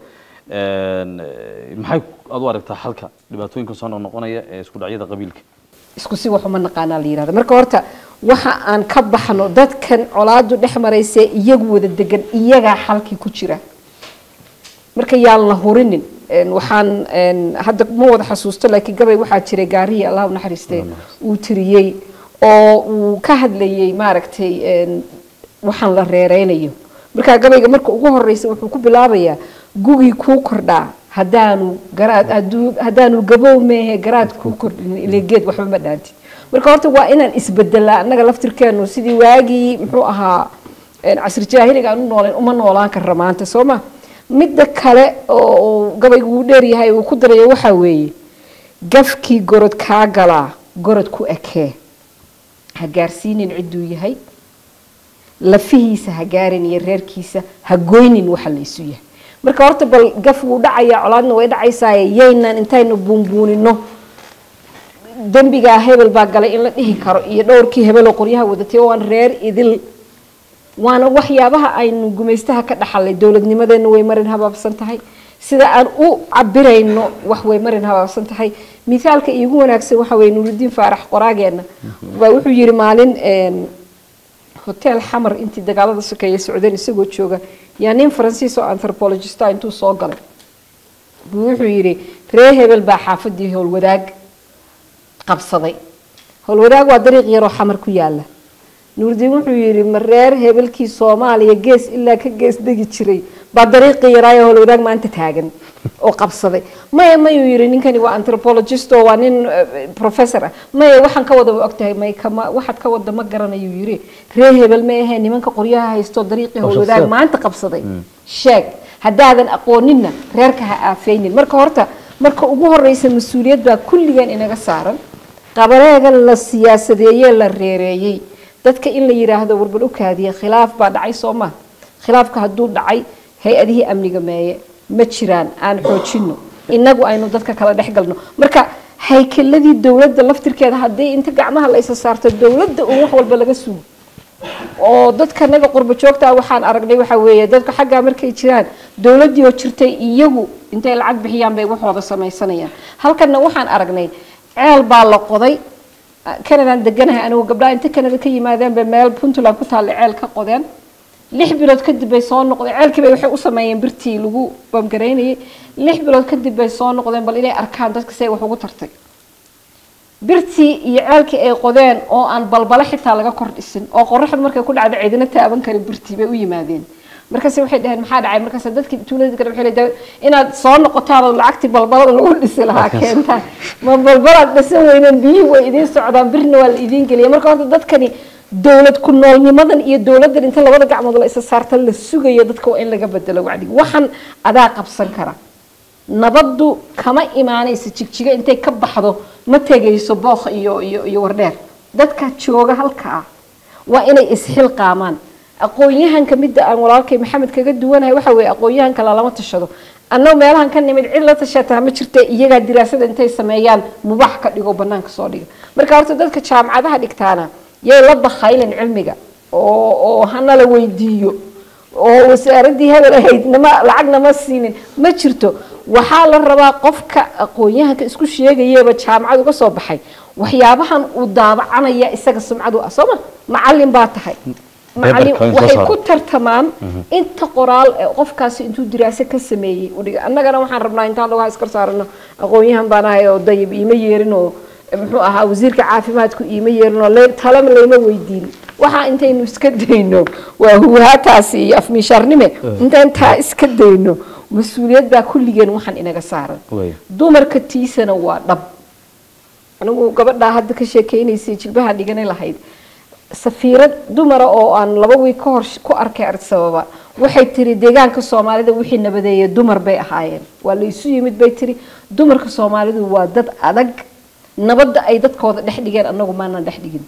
Speaker 1: maxay aad u aragtaa xalka dhibaatooyinka soo noqnoqonaya ee isku dhacyada qabiilka
Speaker 10: isku si wax uma naqaanaa la yirahda marka horta waxa aan ka baxno dadkan colaadu dhex maraysa iyagu wada degan iyagaa xalkii ku jira marka yaan la hurinin waxaan hadda ma wada xasuusto laakiin gabay waxaa jiray gaarihii allah u naxariiste uu tiriyey oo uu ka hadlayay maaragtay waxaan la reereynayo markaa gabayga marka ugu horeysa wuxuu ku bilaabayaa gugii kuu kordhaa hadaanu garaad haduu haddaanu gabow meehe garaad kuu kordhin ile geed waxba ma dhaantid marka horta waa inaan isbedelaa annaga laftirkeenu sidii waagii muxuu ahaa casri jaahiliga aan u nooleen uma noolaan karra maanta soo ma midda kale oo gabaygu uu dheeryahay uu ku darayo waxaa weeye gafkii gorod kaa galaa gorod ku ekee ha gaarsiinin cidduu yahay lafihiisa ha gaarin iyo reerkiisa ha goynin waxa la isu yahay marka horta bal gaf wuu dhacayaa colaadna way dhacaysaaye yaynan intaynu buunbuunino dembigaa hebel baa galay in la dhihi karo iyo dhowrkii hebeloo qoryaha wadatay waan reer idil waana waxyaabaha aynu gumaystaha ka dhaxalay dowladnimadeena way marin habaabsan tahay sida aan u cabirayno wax way marin habaabsan tahay mithaalka iigu wanaagsan waxa weye nuurudiin faarax qoraageena baa wuxuu yiri maalin hotel xamar intii dagaalada sokeeye socdeen isagoo jooga yaa nin faransiis oo anthropologista intuu soo galay buu wuxuu yidhi ree hebel baa xaafadii howlwadaag qabsaday howlwadaag waa dariiq yaroo xamar ku yaala nuurdiin wuxuu yidhi ma reer hebelkii soomaaliya gees ilaa ka gees degi jiray baa dariiqii yaraayo howlwadaag maanta taagan oo qabsaday maya mayuu yidhi ninkani waa anthropologist oo waa nin professor ah maya waxaan ka wada ogtahay may kama waxaad ka wada ma garanayuu yidhi ree hebel ma ahee nimanka qoryaha haysto dariiqii howlwadaag maanta qabsaday sheeg haddaadan aqooninna reerka ha aafeynin marka horta marka ugu horeysa mas-uuliyad baa kulligeen inaga saaran qabareega la siyaasadeeyee la reereeyey dadka in la yiraahdo warbal u kaadiya khilaaf baa dhacay soo ma khilaafka hadduu dhacay hay-adihii amniga meeye ma jiraan aan xoojino inagu aynu dadka kala dhex galno marka haykeladii dowladda laftirkeeda haddii inta gacmaha la isa saarto dowladda uun wax walba laga sugo oo dadka naga qurba joogtaa waxaan aragnay waxa weeye dadka xaggaa markay jiraan dowladdii oo jirtay iyagu intay lacag bixiyaan bay waxooda samaysanayaan halkanna waxaan aragnay ceel baa la qoday canadaan deganahay anigu gabdhaha inta canada ka yimaadeen bay meel puntland ku taalla ceel ka qodeen lix bilood kadib bay soo noqdeen ceelkii bay waxay u sameeyeen birtii lagu bamgaraynayay lix bilood kadib bay soo noqdeen bal inay arkaan dadka say wax ugu tartay birtii iyo ceelkii ay qodeen oo aan balbala xitaa laga kor dhisin oo qoraxdu markay ku dhacdo cidina taaban karin birtii bay u yimaadeen markaas waxay dhaheen maxaa dhacay markaas dadkii tuuladii kale waxay leedahay inaad soo noqotaan oo lacagtii balbalada lagu dhisi lahaa keentaan ma balbalaad dhisan weyneen biyihii way idiin socdaan birna waa la idiin geliya marka horta dadkani dowlad ku noolnimadan iyo dowladdan inta labada gacmood la isa saarta la sugayo dadka waa in laga bedelo wacdiga waxaan adaa qabsan kara nabaddu kama imaanaysa jigjiga intay ka baxdo ma tegayso bookh iyo iyo iyo wardheer dadka jooga halkaa waa inay isxilqaamaan aqoon-yahanka midda aan walaalkay maxamed kaga duwanahay waxa weeye aqoon-yahanka lalama tashado annagu meelahan ka nimid cid la tashataa ma jirta iyagaa diraasada intay sameeyaan mubax ka dhigo banaanka soo dhiga marka horta dadka jaamacadaha dhigtaana yay la bakaylen cilmiga oo oo hana la weydiiyo oo wasaaradii hebel ahayd nama lacag nama siinin ma jirto waxaa la rabaa qofka aqoon-yahanka isku sheegayaba jaamacad uga soo baxay waxyaabahan uu daabacanaya isaga sumcadu ah sooma macalin baa tahay macalin waxay ku tartamaan inta qoraal ee qofkaasi intuu diraaso ka sameeyey udhiga annagana waxaan rabnaa intaan lagu iskar saarano aqoon-yahan baan ahay oo dayib iima yeerin oo muxuu ahaa wasiirka caafimaadku iima yeerin oo talama layma weydiin waxa intaynu iska dayno waa huwaataasi iyo afmiishaarnime intaan taa iska dayno mas-uuliyad baa kulligeen waxaan inaga saaran
Speaker 1: Waaya.
Speaker 10: dumarka tiisana waa dhab anigu gabadhaa hadda ka sheekeynaysay jilbaha dhiganay lahayd safiirad dumara oo aan laba wiig ka hor ku arkay ardsababa waxay tiri deegaanka soomaalida wixii nabadeeyay dumar bay ahaayeen waa la isu yimid bay tiri dumarka soomaalidu waa dad adag nabadda ay dadkooda dhex dhigeen anagu maanan dhex dhigin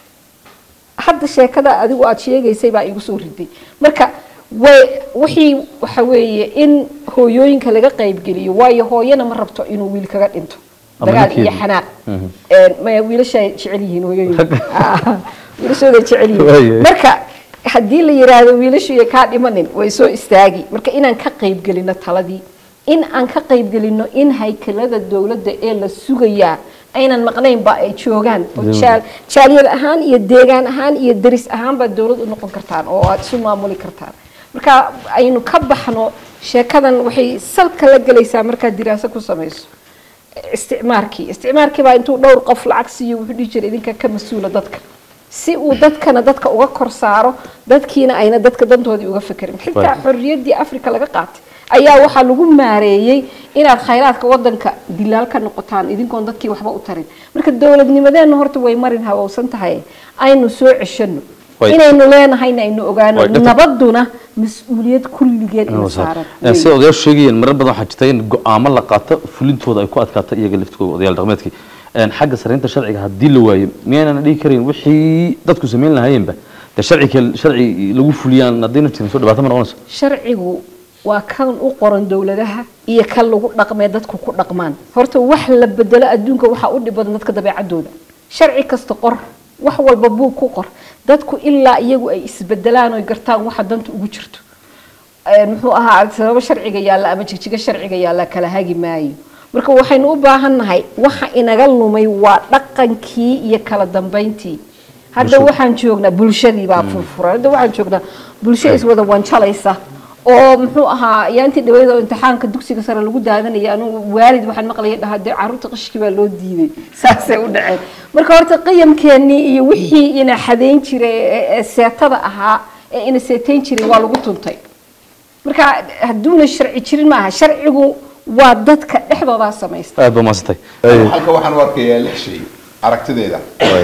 Speaker 10: hadda sheekada adigu aad sheegaysay baa igu soo riday marka way wixii waxa weeye in hooyooyinka laga qaybgeliyo waayo hooyana ma rabto inuu wiil kaga dhinto
Speaker 1: Ama
Speaker 10: dagaal iyo
Speaker 1: ninkeeda.
Speaker 10: xanaaq Een, maya wiilashay jecel yihiin hooyooyinka Ah, wiilashooday jecel
Speaker 1: Waaye.
Speaker 10: yihiin marka haddii la yiraahdo wiilashu iyo kaa dhimanin way soo istaagi marka inaan ka qaybgelino taladii in aan ka qaybgelino in haykalada dowladda ee la sugayaa aynan maqnaynba ay joogaan oo
Speaker 1: Dowladda.
Speaker 10: jaal- jaaliyad ahaan iyo deegaan ahaan iyo deris ahaan baad dowlad u noqon kartaan oo aad isu maamuli kartaan marka aynu ka baxno sheekadan waxay salka la gelaysaa markaad diraaso ku samayso isticmaarkii isticmaarkii baa intuu dhowr qof lacag siiyo wuxuu dhihi jiray idinka ka mas-uula dadka si uu dadkana dadka uga kor saaro dadkiina ayna dadka dantoodii uga fekerin xitaa
Speaker 1: Right.
Speaker 10: xorriyaddii afrika laga qaatay ayaa waxaa lagu maareeyey inaad khayraadka wadanka dilaal ka noqotaan idinkoon dadkii waxba u tarin marka dowladnimadeenna horta way marin hawowsan tahay aynu soo ceshano
Speaker 1: Right.
Speaker 10: inaynu leenahayna aynu ogaano
Speaker 1: Right, doctor.
Speaker 10: nabaduna mas-uuliyad kulligeen ina saaran
Speaker 1: Een, sida odayaashu sheegayeen marar badan waxaa jirta in go-aamo la qaato fulintooda ay ku adkaato iyaga laftigooda odayaal dhaqameedkii Een, xagga saraynta sharciga haddii la waayo miyaynan dhihi karin wixii dadku samayn lahaayeenba dee sharci sharci lagu fuliyaan haddayna jirin soo dhibaato ma noqonayso
Speaker 10: sharcigu waa kan u qoran dowladaha iyo kan lagu dhaqmee dadku ku dhaqmaan horta wax la bedelo adduunka waxaa u dhib badan dadka dabeecadooda sharci kasta qor wax walba buug ku qor dadku ilaa iyagu ay isbedelaan oy gartaan waxa danta ugu jirto Een, muxuu ahaa sababo sharciga yaalla ama jigjiga sharciga yaalla kala hagi maayo marka waxaynu u baahannahay waxa inaga lumay waa dhaqankii iyo kala dambeyntii hadda
Speaker 1: Bulshada.
Speaker 10: waxaan joognaa bulshadii baa furfuran hadda waxaan joognaa bulsho iswada wanjalaysa oo muxuu ahaa yaantii dhaweyd oo imtixaanka dugsiga sare lagu daadanaya anugu waalid waxaan maqlaya dhahaa dee carruurta qashki baa loo diiday saasay u dhaceen marka horta qiyamkeennii iyo wixii ina xadeyn jiray ee- ee seetada ahaa ee ina seetayn jiray waa lagu tuntay marka hadduuna sharci jirin maaha sharcigu waa dadka dhexdoodaa samaysta
Speaker 1: aad ba maasantay
Speaker 11: halka waxaan u arkayaa lix shay aragtideeda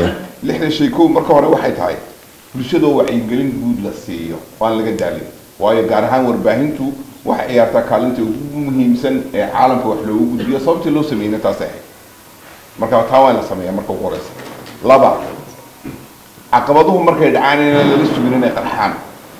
Speaker 11: lixda shay kow marka hore waxay tahay bulshadoo wacyigelin guud la siiyo oo aan laga daalin waayo gaar ahaan warbaahintu waxay ciyaartaa kaalinta ugu muhiimsan ee caalamka wax loogu gudbiyo sababtii loo sameeyna taasay ahayd marka taa waa in la sameeyaa marka ugu horeysa laba caqabaduhu markay dhacaan inaan lala sugin inay qarxaan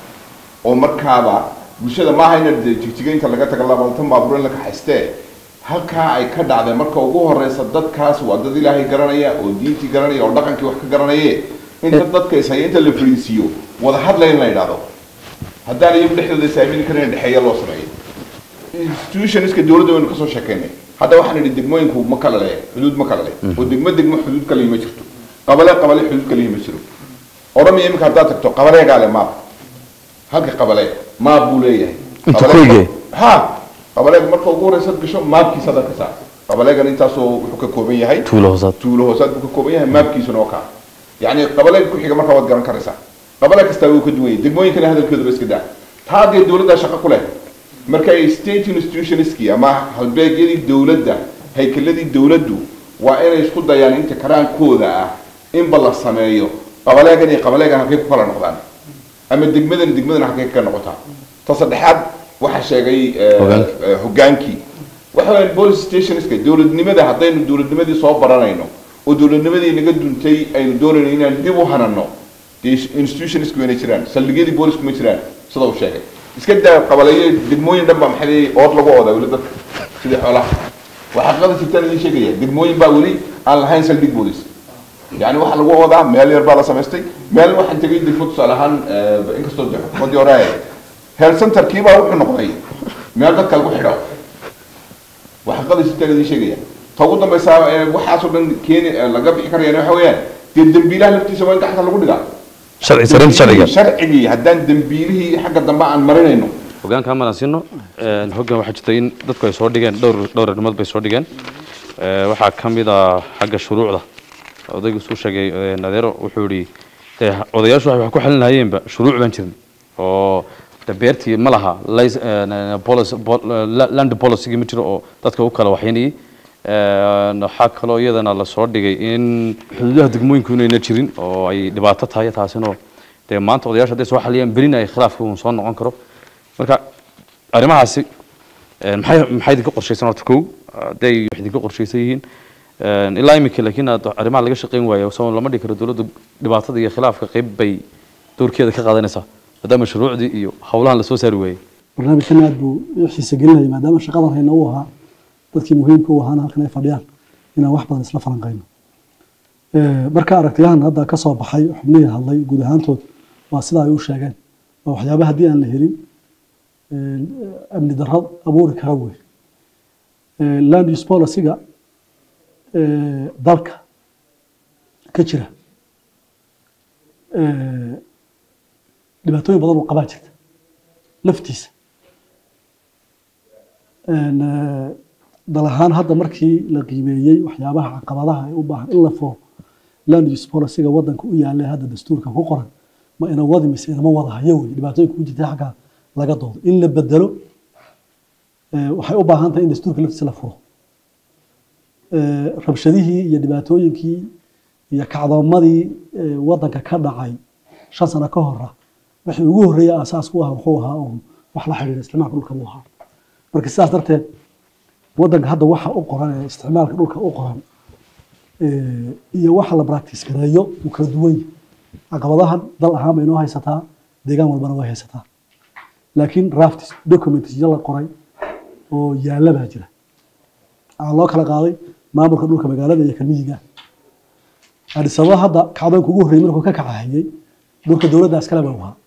Speaker 11: oo markaaba bulshada maaha ina jigjigaynta laga taga labaatan baabuur in la kaxaystee halkaa ay ka dhacday marka ugu horeysa dadkaas waa dad ilaahay garanaya oo diintii garanaya oo dhaqankii wax ka garanaye inta dadka ishaya inta la fariisiiyo wada hadlay in la yidhahdo haddaan iyagu dhexdooda isaamini karin dhexeeya loo sameeyo institutionska dowladda waynu kasoo sheekeynay hadda waxaan idhi degmooyinku ma kala leh xuduud ma kala leh oo degmo degmo xuduud kale ma jirto qabale qabale xuduud kale ma jiro oromia iminka haddaad tagto qabaleegaa le maab halka qabale maab buu leeyahay
Speaker 1: Inta
Speaker 11: Qabaleega-
Speaker 1: koyge?
Speaker 11: ha qabaleega marka ugu horeysa gasho maabkiisa hadda ka saar qabaleegan intaasoo wuxuu ka kooban yahay
Speaker 1: tuulo hoosaad
Speaker 11: tuulo hoosaad buu ka kooban yahay maabkiisuna oo kaa yacni qabaleega ku xiga markaa waad garan karaysaa qabale kastaa wuu ka duwan yahay degmooyinkana hadalkooda iska daa taa haddee dowladdaa shaqo ku leh marka ay state institutionskii ama halbeegyadii dowladda haykeladii dowladdu waa inay isku dayaan inta karaankooda ah inba la sameeyo qabaleegan iyo qabaleegan halkay ku kala noqdaan ama degmadan degmadan halkay ka noqotaa ta saddexaad waxaa sheegay eh,
Speaker 1: Hoggaanka.
Speaker 11: eh, hoggaankii waxa weeyaan police stationska dowladnimada haddaynu dowladnimadii soo baranayno oo dowladnimadii naga duntay aynu doonayno inaan dib u hanano dee institutionska wayna jiraan saldhigyadii boolisku ma jiraan sida uu sheegay iska daa qabaleeyo degmooyin dhan baa maxay leeyahay ood lagu oodaa weli dadka sidii xoolaha waxaa xaqada jirtaan idin sheegaya degmooyin baa weli aan lahayn saldhig boolis yani waxa lagu oodaa meel yar baa la samaystay meel waxaan tegay degmo tusaale ahaan eh, inkastoo de xukuumaddii hore ay health centerkii baa wuxuu noqday meel dadka lagu xidho waxa xaqada jirtaan idin sheegaya ta ugu dambaysa ee waxaasoo dhan keeni eh, laga bixi karayana waxa weeyaan dee dembiilaha laftiisa waa in gacanta lagu dhigaa
Speaker 1: sharci saraynta sharciga
Speaker 11: sharcigii haddaan dembiilihii xagga dambe aan marinayno
Speaker 1: hogaanka hamaan aan siino Een, hoggaan waxaa jirta in dadku ay soo dhigeen dhowr dhowr arrimood bay soo dhigeen Ee, waxaa ka mid ah xagga shuruucda odaygu suu sheegay een, adeero wuxuu yidhi dee odayaashu waxay wax ku xalin lahayeenba shuruuc baan jirin oo de beertii ma laha lic- eh, policy- pol- la- land policy ma jiro oo dadka u kala waxyaynayay Een, waxaa kaloo iyadana lasoo dhigay in xuduudaha degmooyinku inayna jirin oo ay dhibaato tahay taasina dee maanta odayaasha hadday soo xaliyaan berina ay khilaafka uun soo noqon karo marka arrimahaasi een, maxay maxay idinka qorshaysan horta kow hadday wax idinka qorshaysan yihiin Een, ilaa iminka laakiin aad arrimaha laga shaqayn waayo soo lama dhigi karo dowladdu dhibaatada iyo khilaafka qayb bay doorkeeda ka qaadanaysaa maadaama shuruucdii iyo howlahan lasoo saari waayey
Speaker 12: barnaamijkan aad buu i xiisa gelinaya maadaama shaqadan hayna u ahaa dadkii muhiimka u ahaana halkan ay fadhiyaan inaan wax badan isla falanqayno Eh, marka aragtiyahan hadda ka soo baxay xubnihii hadlay guud ahaantood waa sida ay u sheegeen waa waxyaaba haddii aan la helin eh, amni darro abuuri kara wey Eh, land use policy-ga eh, dalka ka jira eh, dhibaatooyin badan oo qabaa jirta laftiisa Een, eh, dal ahaan hadda markii la qiimeeyey waxyaabaha caqabadaha ay u baahan in la furo land use policy-ga wadanka u yaallay hadda dastuurka ku qoran ma ina wadi mise inama wada hayo wey dhibaatooyinka ku jirta xagga laga doodo in la bedelo eh, waxay u baahan tahay in dastuurka laftiisa la furo Eh, rabshadihii iyo dhibaatooyinkii iyo kacdoomadii eh, wadanka ka dhacay shan sano ka hora wixii ugu horreeyay asaas ku ahaa wuxuu ahaa uun wax la xidhiidha isticmaalka dhulka buu ahaa marka sidaas darteed wadanka hadda waxa u qoran ee isticmaalka dhulka u qoran eh, iyo waxa la practice gareeyo uu kala duwan yahay caqabadahan dal ahaan bay inoo haysataa deegaan walbana way haysataa laakiin rafts documentsyo la qoray oo yaalla baa jira waxaa loo kala qaaday maamulka dhulka magaalada iyo kalmiyiga Addis Ababa hadda kacdoonka ugu horreeyay markuu ka kacahayay dhulka dowladda iskale baa u ahaa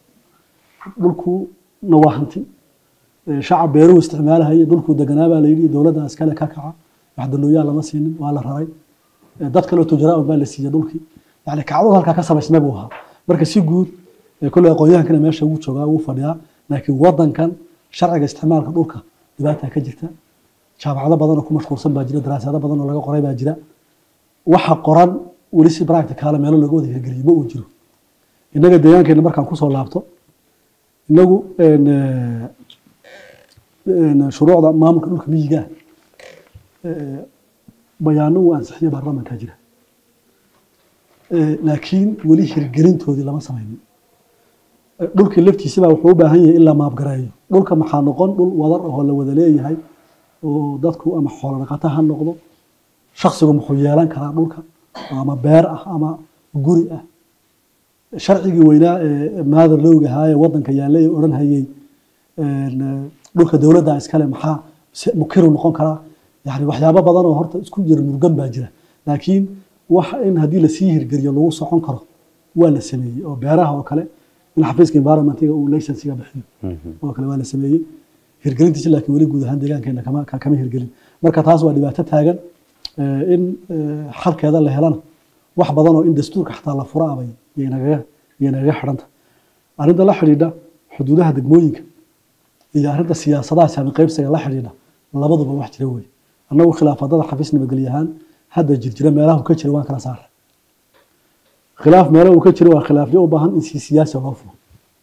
Speaker 12: dhulkuna waa hanti Eh, shacab beeruhu isticmaalahayay dhulkuu deganaa baa la yidhi dowladda iskale ka kaca wax dalooyaa lama siinin waa la raray Eh, dad kaleo tujaraa un baa la siiyey dhulkii yani kacdadu halkaa ka samaysmay buu ahaa marka si guud eh, kolley aqoonyahankana meesha ugu joogaa ugu fadhiyaa laakiin wadankan sharciga isticmaalka dhulka dhibaata ka jirta jaamacado badan oo ku mashquulsan baa jira daraasado badan oo laga qoray baa jira waxa qoran weli si practical meelo looga wada hirgeliyo ma uu jiro innaga deegaankeena markaan kusoo laabto inagu een, eh, een, shuruucda maamulka dhulka miyiga eh, bayaano uu ansixiyo baarlamankaa jira Eh, laakiin weli hirgelintoodii lama samaynin Eh, dhulkii laftiisaba wuxuu u baahan yahay in la maabgareeyo dhulka maxaa noqon dhul wadar oo la wada leeyahay oo dadku ama xoolo dhaqato ha noqdo shaksigu muxuu yeelan karaa dhulka ama beer ah ama guri ah sharcigii weynaa ee maadar lowga ahaa ee wadanka yaallay ee odhan hayay een, eh, dhulka dowladda iskale maxaa se- mukiru noqon karaa yani waxyaabo badan oo horta isku jira murgan baa jira laakiin wax in haddii lasii hirgeliyo lagu socon karo waa la sameeyey oo beeraha oo kale in xafiiska environmentiga uu licensiga bixiyo oo kale waa la sameeyey hirgelintiisa laakiin weli guud ahaan deegaankeena kama ka- kama hirgelin marka taas waa dhibaato taagan Eh, in eh, xalkeeda la helana wax badan oo in dastuurka xataa la fura abay yaynagaga yaynagaga xidhanta arrinta la xidhiidha xuduudaha degmooyinka iyo arrinta siyaasadaha saami qaybsiga la xidhiidha labaduba wax jira wey annagu khilaafadada xafiis nabadgelyo ahaan hadda jirjira meelaha uu ka jira waan kala saaray khilaaf meelaha uu ka jira waa khilaafyo u baahan in si siyaasi loo furo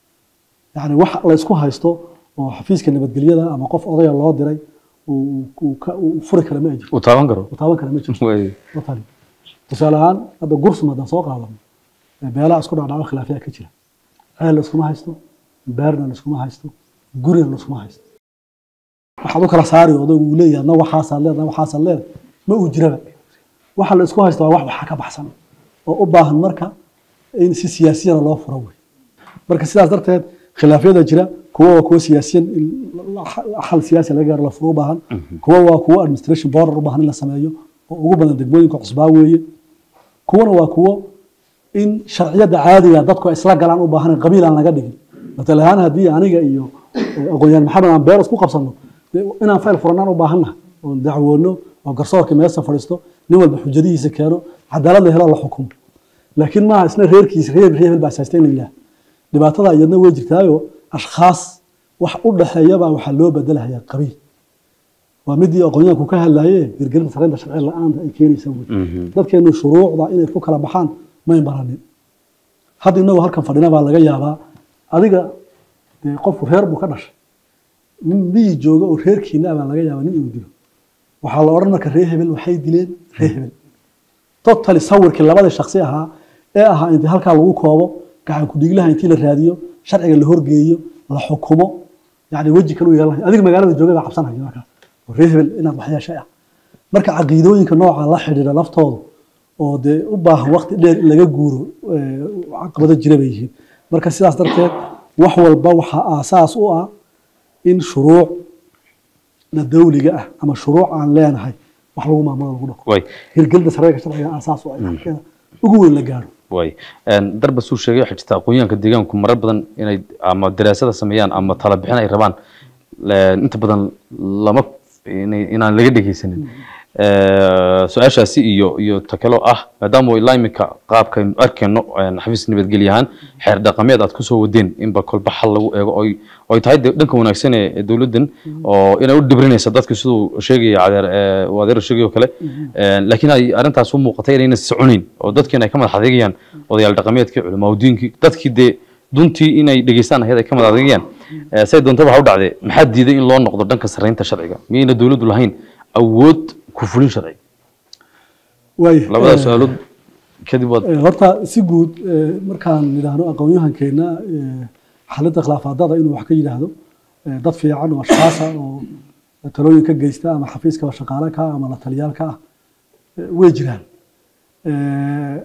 Speaker 12: yani wax la isku haysto oo xafiiska nabadgelyada ama qof odaya loo diray uu uu ka- uu furi kara ma jirto
Speaker 1: uu taaban karo
Speaker 12: uu taaban kara ma jirto
Speaker 1: Way.
Speaker 12: watani tusaale ahaan hadda gursum haddaan soo qaadano ee beelaha isku dhacdhaco khilaafyaa ka jira ceel la iskuma haysto beerna la iskuma haysto gurina la iskuma haysto waxaad u kala saari odaygu uu leeyahay na waxaasaa leed na waxaasaa leed ma uu jiraba waxa la isku haysto waa wax waxa ka baxsan oo u baahan marka in si siyaasiyana loo furo wey marka sidaas darteed khilaafyada jira kuwa waa kuwa siyaasiyan in la- xal siyaasi laga gaaro la furo u baahan kuwa waa kuwa administration border u baahan in la sameeyo oo ugu badan degmooyinka cusbaa weeye kuwana waa kuwo in sharciyada caadiga dadku ay isla galaan u baahan qabiil aan laga dhigin matal ahaan haddii aniga iyo eh, aqoonyahan maxamed aan beer isku qabsano dee inaan fayl furanaan u baahannaha oon dacwoono oo garsoorka meesa fadhiisto nin walba xujadihiisa keeno cadaalad la helo la xukumo laakiin maaha isna reerkiisa reer reer baa saastay in la yidhaah dhibaatada iyadna way jirtaayo ashkhaas wax u dhexeeyabaa waxaa loo bedelahayaa qabiil waa midii aqoonyahanku ka hadlaye hirgelinta sareynta sharci la-aanta ay keenaysa wey dadkeenu shuruucda inay ku kala baxaan may baranin hadda inagoo halkan fadhina baa laga yaabaa adiga dee qofku reer buu ka dhashay nin miyi jooga oo reerkiina baa laga yaabaa nin inuu dilo waxaa la odhan marka reer hebel waxay dileen reer hebel totally sawirkii labada shaksi ahaa ee ahaa intii halkaa lagu koobo gacan ku-dhiglaha intii la raadiyo sharciga la horgeeyo la xukumo yani weji kale u yeelan adiga magaalada jooga baa cabsanaya markaas oo reer hebel inaad waxyeeshay ah marka caqiidooyinka nooca la xidhiidha laftoodu oo dee u baahan waqti dheer in laga guuro eh, caqabado jira bay yihiin marka sidaas darteed wax walba waxaa aasaas u ah in shuruuc na dawliga ah ama shuruuc aan leenahay wax lagu maamulo lagu dhaqo
Speaker 1: way
Speaker 12: hirgelinta sareerka sharciga aasaas u ah in halkeeda ugu weyn la gaaro
Speaker 1: way darba suu sheegay waxaa jirta aqoonyahanka deegaanku marar badan inay ama daraasada sameeyaan ama tala bixin ay rabaan le- inta badan lama inay- inaan laga dhegeysanin Eh, su-aashaasi iyo iyo takalo ah maadaama ilaa iminka qaabkaynu arkayno een, xafiis nabadgelye ahaan xeer dhaqameed aad kusoo wadeen inba kolba xal lagu eego oy oy tahay de- dhanka wanaagsan ee ee dowladdan oo inay u dhibrinaysa dadka siduu sheegaya cadeer ee, uu adeer sheegay oo kale Een, laakiin ay arrintaas u muuqatay inayna soconayn oo dadkiina ay ka madax adeegayaan odayaal dhaqameedkii culimaadudiinkii dadkii dee duntii inay dhegeystaan ahayd ay ka madax adeegayaan Eh, say doontaba ha u dhacdee maxaa diiday in loo noqdo dhanka sarreynta sharciga miyayna dowladdu lahayn awood ku fulin sharci
Speaker 12: waay
Speaker 1: labada
Speaker 12: eh,
Speaker 1: su-aalood kadib waad
Speaker 12: Eh, horta si guud eh, markaan yidhaahno aqoon-yahankeena eh, xalinta khilaafaadada inuu wax ka yidhaahdo eh, dad fiican oo ashkaasa oo talooyin ka geysta ama xafiiska shaqaale ka ah ama la taliyaal ka ah eh, way jiraan Eh,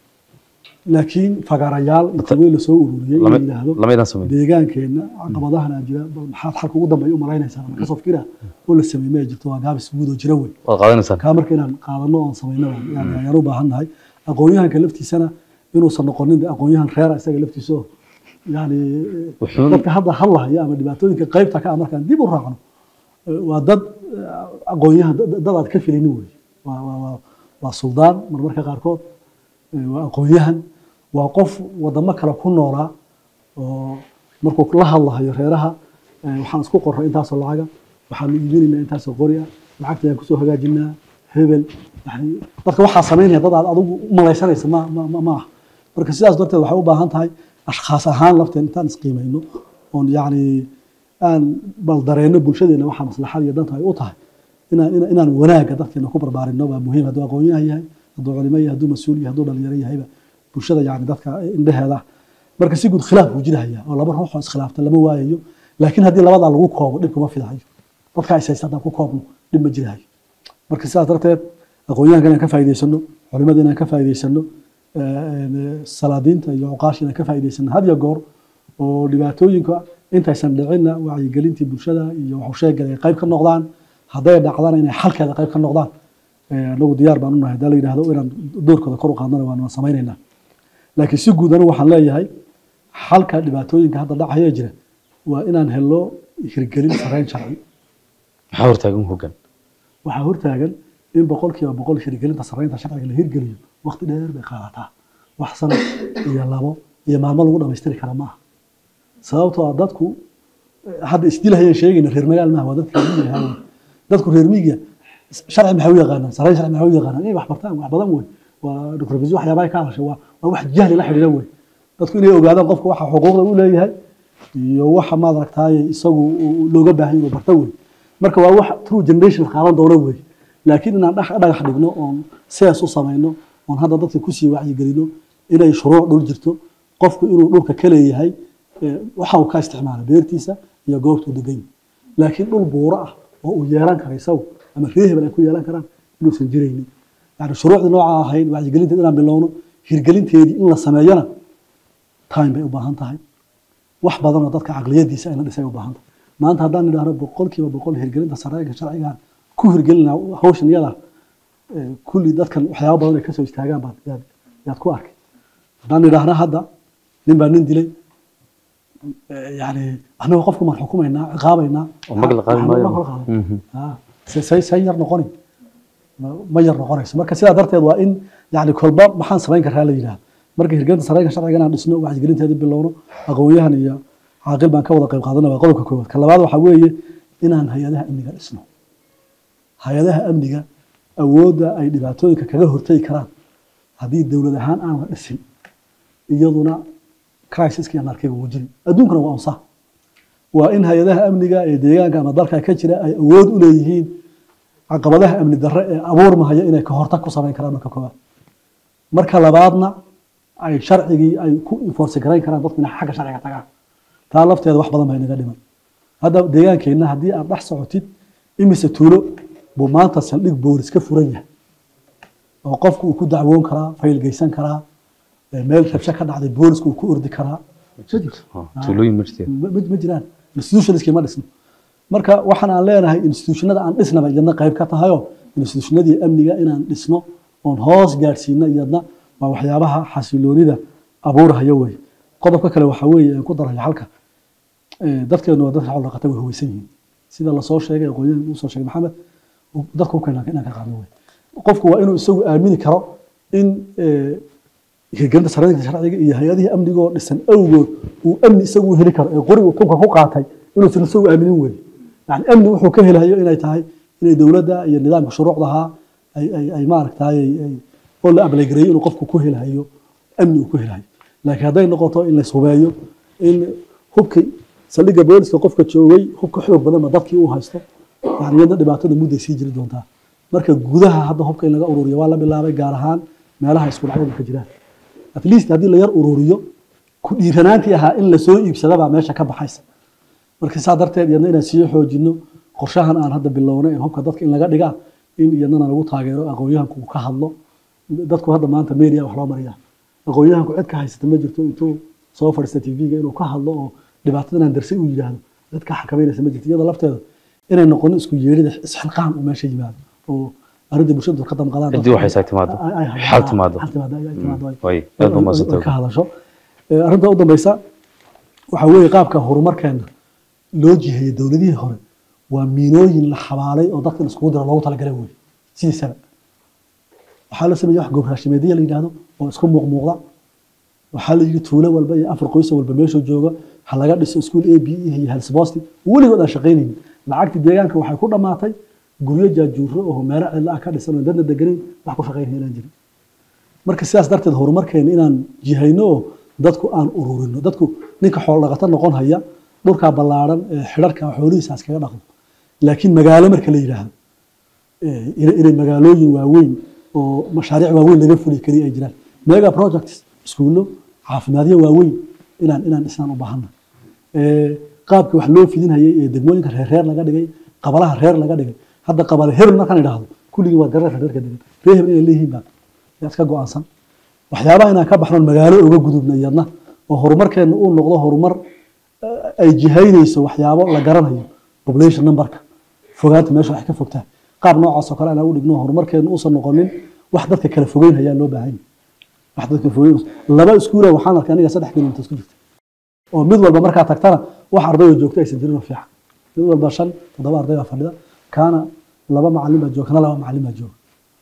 Speaker 12: laakiin fagaarayaal inta weyn lasoo ururiyey in la
Speaker 1: lama
Speaker 12: yidhaahdo
Speaker 1: lamaydaan samayn
Speaker 12: deegaankeenna caqabadahana jira bal maxaad xalka ugu dambeeya u malaynaysaa ama kasoo fikira oo la sameey ma jirto waa gaabis guud oo jira wey
Speaker 1: waad qaadanaysaan
Speaker 12: kaa marka inaan qaadano oon samayno yani ayaan u baahan nahay aqoon-yahanka laftiisana inuusan noqonin de aqoon-yahan reera isaga laftiisa oo yani
Speaker 1: Wuxuun-
Speaker 12: dadka hadda hadlahaya ama dhibaatooyinka qaybta ka ah markaan dib u raacno eh, waa dad eh, aqoon-yahan dad dad aad ka filaynin wey waa waa waa waa suldaan marmarka qaarkood eh, waa aqoon-yahan waa qof wadamo kale ku noolaa oo markuu la hadlahayo reeraha eh, waxaan isku qorray intaasoo lacaga waxaanu iibinaynaa intaasoo qori ah lacagta ayaan kusoo hagaajinaa hebel yani dadka waxaa samaynaya dad aad adigu u malaysanaysa ma ma ma- ma ah marka sidaas darteed waxay u baahan tahay ashkhaas ahaan lafteen intaan isqiimayno oon yacni aan bal dareenno bulshadeena waxaa maslaxada iyo danta ay u tahay inaan inaan- inaan wanaagga dadkeena ku barbaarinno baa muhiim hadduu aqoon-yahan yahay hadduu culimo yahay hadduu mas-uul yahay hadduu dhalinyaro yahayba bulshada yani dadka indheheeda marka si guud khilaaf buu jirahaya oo laba ruux oo iskhilaafta lama waayayo laakiin haddii labadaa lagu koobo dhib kuma fidahayo dadka is haysta haddaan ku koobno dhib ma jirahayo marka sidaas darteed aqoon-yahanka inaan ka faa'iidaysano culimada inaan ka faa'iidaysano eh, salaadiinta iyo cuqaasha inaan ka faa'iidaysano had iyo goor oo dhibaatooyinka intaysan dhicinna wacyigelintii bulshada iyo waxu sheegay ay qayb ka noqdaan hadday dhacdana inay xalkeeda qayb ka noqdaan Eh, anagu diyaar baan unahay hadaa la yidhahdo inaan doorkooda kor u qaadnana waan waan samaynaynaa laakiin si guud anigu waxaan leeyahay xalka dhibaatooyinka hadda dhacaya jira waa inaan helo hirgelin sareyn sharci
Speaker 1: maxaa hortaagan hoggaan
Speaker 12: waxaa hortaagan in boqolkiiba boqol hirgelinta sareynta sharciga la hirgeliyo waqti dheer bay qaadataa wax sano iyo labo iyo maalmo lagu dhamaystiri kara maaha sababtoo ah dadku eh, hadda isdilahayaan sheegayna reer magaal maaha waa dadka reer miyiga ahaa wey. dadku reer miyiga sharci maxay u yaqaanaan sareyn sharci maxay u yaqaanaan inay wax bartaan wax badan wey waa doctor bisu waxyaabaha ka hadashay waa waa wax jahli la xidhiidha wey dadku inay ogaadaan qofka waxa xuquuqda u leeyahay iyo waxa maad aragtaaye isagu uu looga baahan inuu barto wey marka waa wax true generation qaadan doono wey laakiin inaan dhax- dhagax dhigno oon sees u samayno oon hadda dadka kusii wacyigelino inay shuruuc dhul jirto qofku inuu dhulka ka leeyahay eh, waxa uu ka isticmaala beertiisa iyo goobtuu degan yahay laakiin dhul buuro ah oo uu yeelan kara isagu ama reer hebel ay ku yeelan karaan inuusan jiraynin yani shuruucdii nooca ahayd wacyigelinteed inaan bilowno hirgelinteedii in la sameeyana time bay u baahan tahay wax badanoo dadka caqliyadiisa ayna dhisay u baahan tahay maanta haddaan idhaahno boqolkiiba boqol hirgelinta sareega sharcigan ku hirgelina hawshan iyada eh, kulli dadkan waxyaaba badan ay kasoo istaagaan baad yaad, yaad ku arkay haddaan idhaahno hadda nin baa nin dilay eh, yani annaga qofku maan xukumaynaa ciqaabaynaa
Speaker 1: oo mag la qaadi
Speaker 12: Waxaan
Speaker 1: maayo.
Speaker 12: loo kala qaadan.
Speaker 1: Mhm.
Speaker 12: Ah, se- say say yar noqoni ma- ma yar noqonayso marka sidaa darteed waa in yani kolba maxaan samayn karaa la yidhahdo marka hirgelinta sareyga sharciga inaan dhisno wacyigelinteeda bilowno aqoon-yahan iyo caaqil baan ka wada qayb qaadana waa qodobka koowaad ka labaad waxaa weeye inaan hay-adaha amniga dhisno hay-adaha amniga awoodda ay dhibaatooyinka kaga hortagi karaan haddii dowlad ahaan aan la dhisin iyaduna crisiska iyo anarkiga wuu jiri adduunkana waa unsa waa in hay-adaha amniga ee deegaanka ama dalka ka jira ay awood u leeyihiin caqabadaha amni darre ee abuurmahaya inay ka hortag ku samayn karaan marka koowaad marka labaadna ay sharcigii ay ku enforce garayn karaan dadku inay xagga sharciga tagaan taa lafteeda wax badan baa inaga dhiman hadda deegaankeenna haddii aad dhex socotid imise tuulo buu maanta saldhig boolis ka furan yahay oo qofku uu ku dacwoon karaa fayl geysan karaa ee meel rabsho ka dhacday boolisku uu ku ordi karaa ma jirto
Speaker 1: tuulooyin ma jirteen
Speaker 12: ma ma jiraan institutionskii ma dhisno marka waxaan aan leenahay institutionada aan dhisnaba iyadna qayb ka tahayoo institutionadii amniga inaan dhisno oon hoos gaadhsiino iyadna waa waxyaabaha xasiloonida abuurahaya wey qodobka kale waxaa weeye aan ku daraya halka ee, dadkeenu waa dadka xoolo dhaqata way huweysan yihiin sida lasoo sheegay aqoonyahan uu soo sheegay maxamed uu- dadka u keenaa inaan ka qaadno wey qofku waa inuu isagu aamini karo in ee, hirgelinta sharciga sharciga iyo hay-adihii amnigoo dhisan awgood uu amni isagu u heli karo ee qorigu tunka ku qaatay inuusan isagu aaminin wey yani amni wuxuu ka helayo inay tahay inay dowladda iyo nidaamka shuruucdahaa ay ay ay maaragtay ay- ay- oo la ablaygareeyo inuu qofku ku helayo amni uu ku helayo laakiin hadday noqoto in la hubeeyo in hubkii saldhigga booliska qofka joogay hubka xoog badanba dadkii uu haysto yani iyadna dhibaatada mudday sii jiri doontaa marka gudaha hadda hubka in laga ururiyo waa la bilaabay gaar ahaan meelaha isku dhacyadu ka jiraan at least haddii la yar ururiyo ku dhiiranaantii ahaa in lasoo iibsadabaa meesha ka baxaysa marka saa darteed iyadna inaan sii xoojino qorshahan aan hadda bilownay ee hubka dadka in laga dhigaa in iyadnana lagu taageero aqoonyahanku uu ka hadlo dadku hadda maanta media wax loo mariyaa aqoonyahanku cid ka haysata ma jirto intuu soo fadhiista tv-ga inuu ka hadlo oo dhibaatadan aan darsay uu yidhaahdo cid ka xakameynaysa ma jirto iyada lafteeda inay noqonin isku yeerida isxilqaan uu meesha yimaado oo arrinta bulshadu ka damqadaan
Speaker 1: ciddii waxay saa timaado
Speaker 12: Ay- ay- ay-
Speaker 1: xal timaado
Speaker 12: xal timaado, ay- ay timaado, ay-
Speaker 1: way aad baa
Speaker 12: ay-
Speaker 1: mahadsantahay.
Speaker 12: ay ka hadasho Ee, arrinta u dambeysa waxaa weeye qaabka horumarkeena loo jiheeyey dowladihii hore waa miinooyin la xabaalay oo dadka in iskugu dira loogu talagalay wey sidiisaba waxaa la sameeyey wax gowraashimeedya la yidhaahdo oo isku muuqmuuqda waxaa la yidhi tuulo walba iyo afar qoys walba meesha jooga ha laga dhiso iskuul a b e iyo helsboosti weligood aan shaqaynaynin lacagtii deegaanka waxay ku dhammaatay guryo jaajuuro oo meelo cidla ah ka dhisan oo dadna deganayn wax ku shaqaynaya inaan jirin marka sidaas darteed horumarkeena inaan jihayno oo dadku aan ururino dadku ninka xoolo dhaqato noqon haya dhulkaa ballaaran ee xidharka xoolihiisaas kaga dhaqdo laakiin magaalo marka la yidhaahdo eh, inay inay magaalooyin waaweyn oo mashaariic waaweyn laga fuliyo keliya ay jiraan mega projects iskuullo caafimaadyo waaweyn inaan inaan dhisnaan u baahana qaabka wax loo fidinhayay ee degmooyinka reer reer laga dhigay qabalaha reer laga dhigay hadda qabale hebel markaan idhaahdo kulligii waa gareerka reerka degan reer hebel inay leeyihiin baa yaa iska go-aansan waxyaabaha inaan ka baxno magaalo uga gudubna iyadna oo horumarkeena uu noqdo horumar eh, ay jihaynayso waxyaabo la garanayo population numberka fogaanta meesha wax ka fogtaa qaab noocaas oo kale aan u dhigno horumarkeena uusan noqonin wax dadka kala fogeyn hayaa loo baahan yahay wax dadka fogeyn laba iskuula waxaan arkay aniga saddex kilomitir isku jirta oo mid walba markaa tagtana wax ardayoo joogto aysan jirin oo fiican mid walba shan toddoba arday baa fadhida kaana laba macalin baa jooga kana laba macalin baa jooga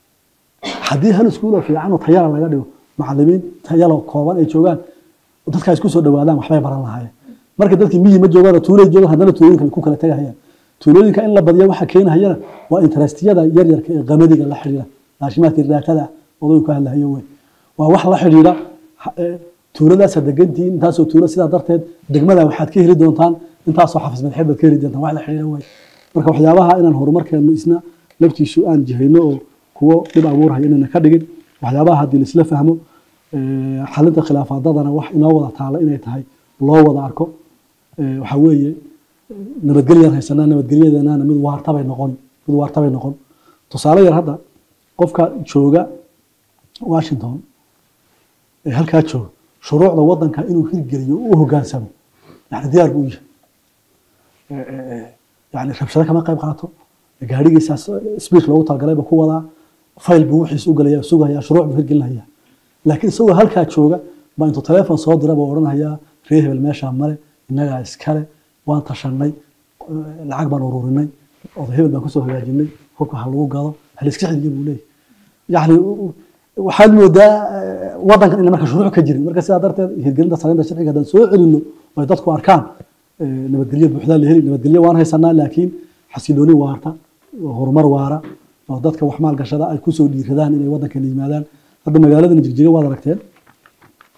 Speaker 12: haddii hal iskuul oo fiican oo tayala laga dhigo macalimiin tayalo kooban ay joogaan dadka isku soo dhawaadaan waxbay baran lahaayeen marka dadkii miyi ma joogaan oo tuulay joogaan haddana tuulooyinka ay ku kala tegahayaan tuulooyinka in la badiya waxa keenahayana waa interestiyada yaryarka ee qamadiga la xidhiidha raashimaadka raatada odaygu ka hadlahayo wey waa wax la xidhiidha ha- ee, tuuladaasa degantihiin intaasoo tuulo sidaa darteed degmada waxaad ka heli doontaan intaasoo xafis madaxeed baad ka heli doontaan wax la xidhiidha wey marka waxyaabaha inaan horumarkeenu isna laftiisu aan jihayno oo kuwo dhib abuurhaya inayna ka dhigin waxyaabaha haddii laisla fahmo ee, xalinta khilaafaadadana wax inoo wada taala inay tahay loo wada arko ee, waxaa weeye nabadgelyaan haysanaa nabadgelyadeenana mid waartabay noqon mid waartabay noqon tusaale yar hadda qofka jooga washington ee halkaa jooga shuruucda wadanka inuu hirgeliyo u hogaansamo yani diyaar buu u yahay Ee, ee, ee, yani rabshado kama qayb qaato gaadhigiisaas speech loogu talagalay buu ku wadaa fayl buu wixiis u galaya sugaya shuruuc buu hirgelinaya laakiin isagoo halkaa jooga baa intuu teleefon soo dira buu odhanayaa reer hebel meeshaa male innagaa iskale waan tashanay eh, lacag baan ururinay oday hebel baan kusoo hagaajinay hubka ha lagu gado ha layska xiliyo buu leeyahy yani waxaad moodaa eh, wadankan ina marka shuruuc ka jirin marka sidaa darteed hirgelinta saraynta sharciga haddaan soo celino oo ay dadku arkaan eh, nabadgelyo buuxdaa la heli nabadgelyo waan haysanaa laakiin xasilooni waarta horumar waara oo dadka wax maalgashada ay kusoo dhiiradaan inay wadankan yimaadaan hadda magaaladana jigjiga waad aragteen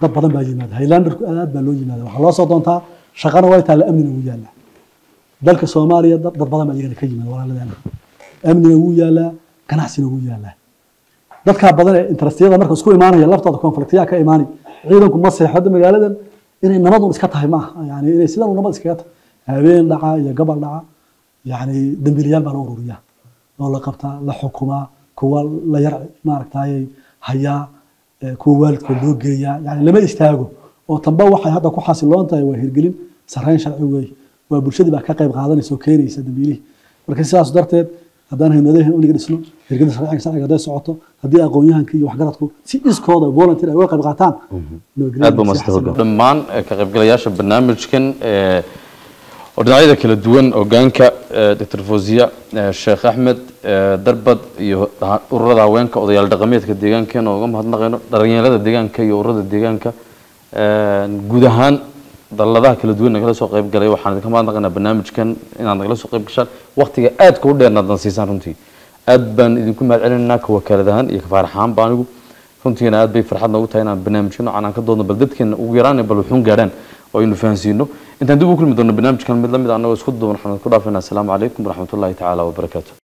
Speaker 12: dad badan baa yimaada highlanderku aad baa loo yimaada waxaa loo soo doontaa shaqana way taalla amnina wuu yaallaa dalka soomaaliya dad dad badan baa iyagana ka yimaada walaaladeena amniga wuu yaallaa ganacsina wuu yaallaa dadkaa badan ee interestiyada marka isku imaanaya laftooda konfliktiyaa ka imaanay ciidanku ma seexdo magaaladan inay nabadun iska tahay ma aha yani inay sidan u nabad iskaga tahay habeen dhaca iyo gabal dhaca yani dambiilayaal baa la ururiyaa oo la qabtaa la xukumaa kuwa la yar maaragtay hayaa eh, kuwa waalidkood loo geeyaa yani lama istaago oo tanba waxay hadda ku xasiloon tahay waa hirgelin sarreyn sharci weeye waa bulshadii baa ka qayb qaadanaysa oo keenaysa dambiilihii marka sidaas darteed haddaan haynadahan uniga dhisno hirgelinta sharciga sharciga hadday socoto haddii aqoon-yahanka iyo waxgaradku si iskooda volunteer ay uga qayb qaataan nabadgelyo
Speaker 1: aad baa
Speaker 12: si xasiloon.
Speaker 1: mahadsan dhammaan eh, ka qaybgalayaasha barnaamijkan eh, oo dhinacyada kala duwan hogaanka eh, dr fawziya eh, sheekh axmed eh, darbad iyo ha- ururada haweenka odayaal dhaqameedka deegaankeena oo uga mahadnaqayno dhalinyarada deegaanka iyo ururada deegaanka Eh, guud ahaan daladaha kala duwan nagala soo qayb galay waxaan idinka mahadnaqaynaa barnaamijkan inaad nagala soo qayb gashaan waqtiga aadka u dheerna adan siisaan runtii aad baan idinku mahad celinaynaa ka wakaalad ahaan iyo ka faarax ahaanba anigu runtiina aad bay farxad noogu tahay inaan barnaamijyo noocan aan ka doodno bal dadkeena ugu yaraan bal wuxuun gaadhaan oo aynu fahansiino intaan dib u kulmi doonno barnaamijkan mid la mid ah annagoo isku duuban waxaan ku dhaafaynaa asalaamu calaykum waraxmatullaahi tacaala wabarakaatu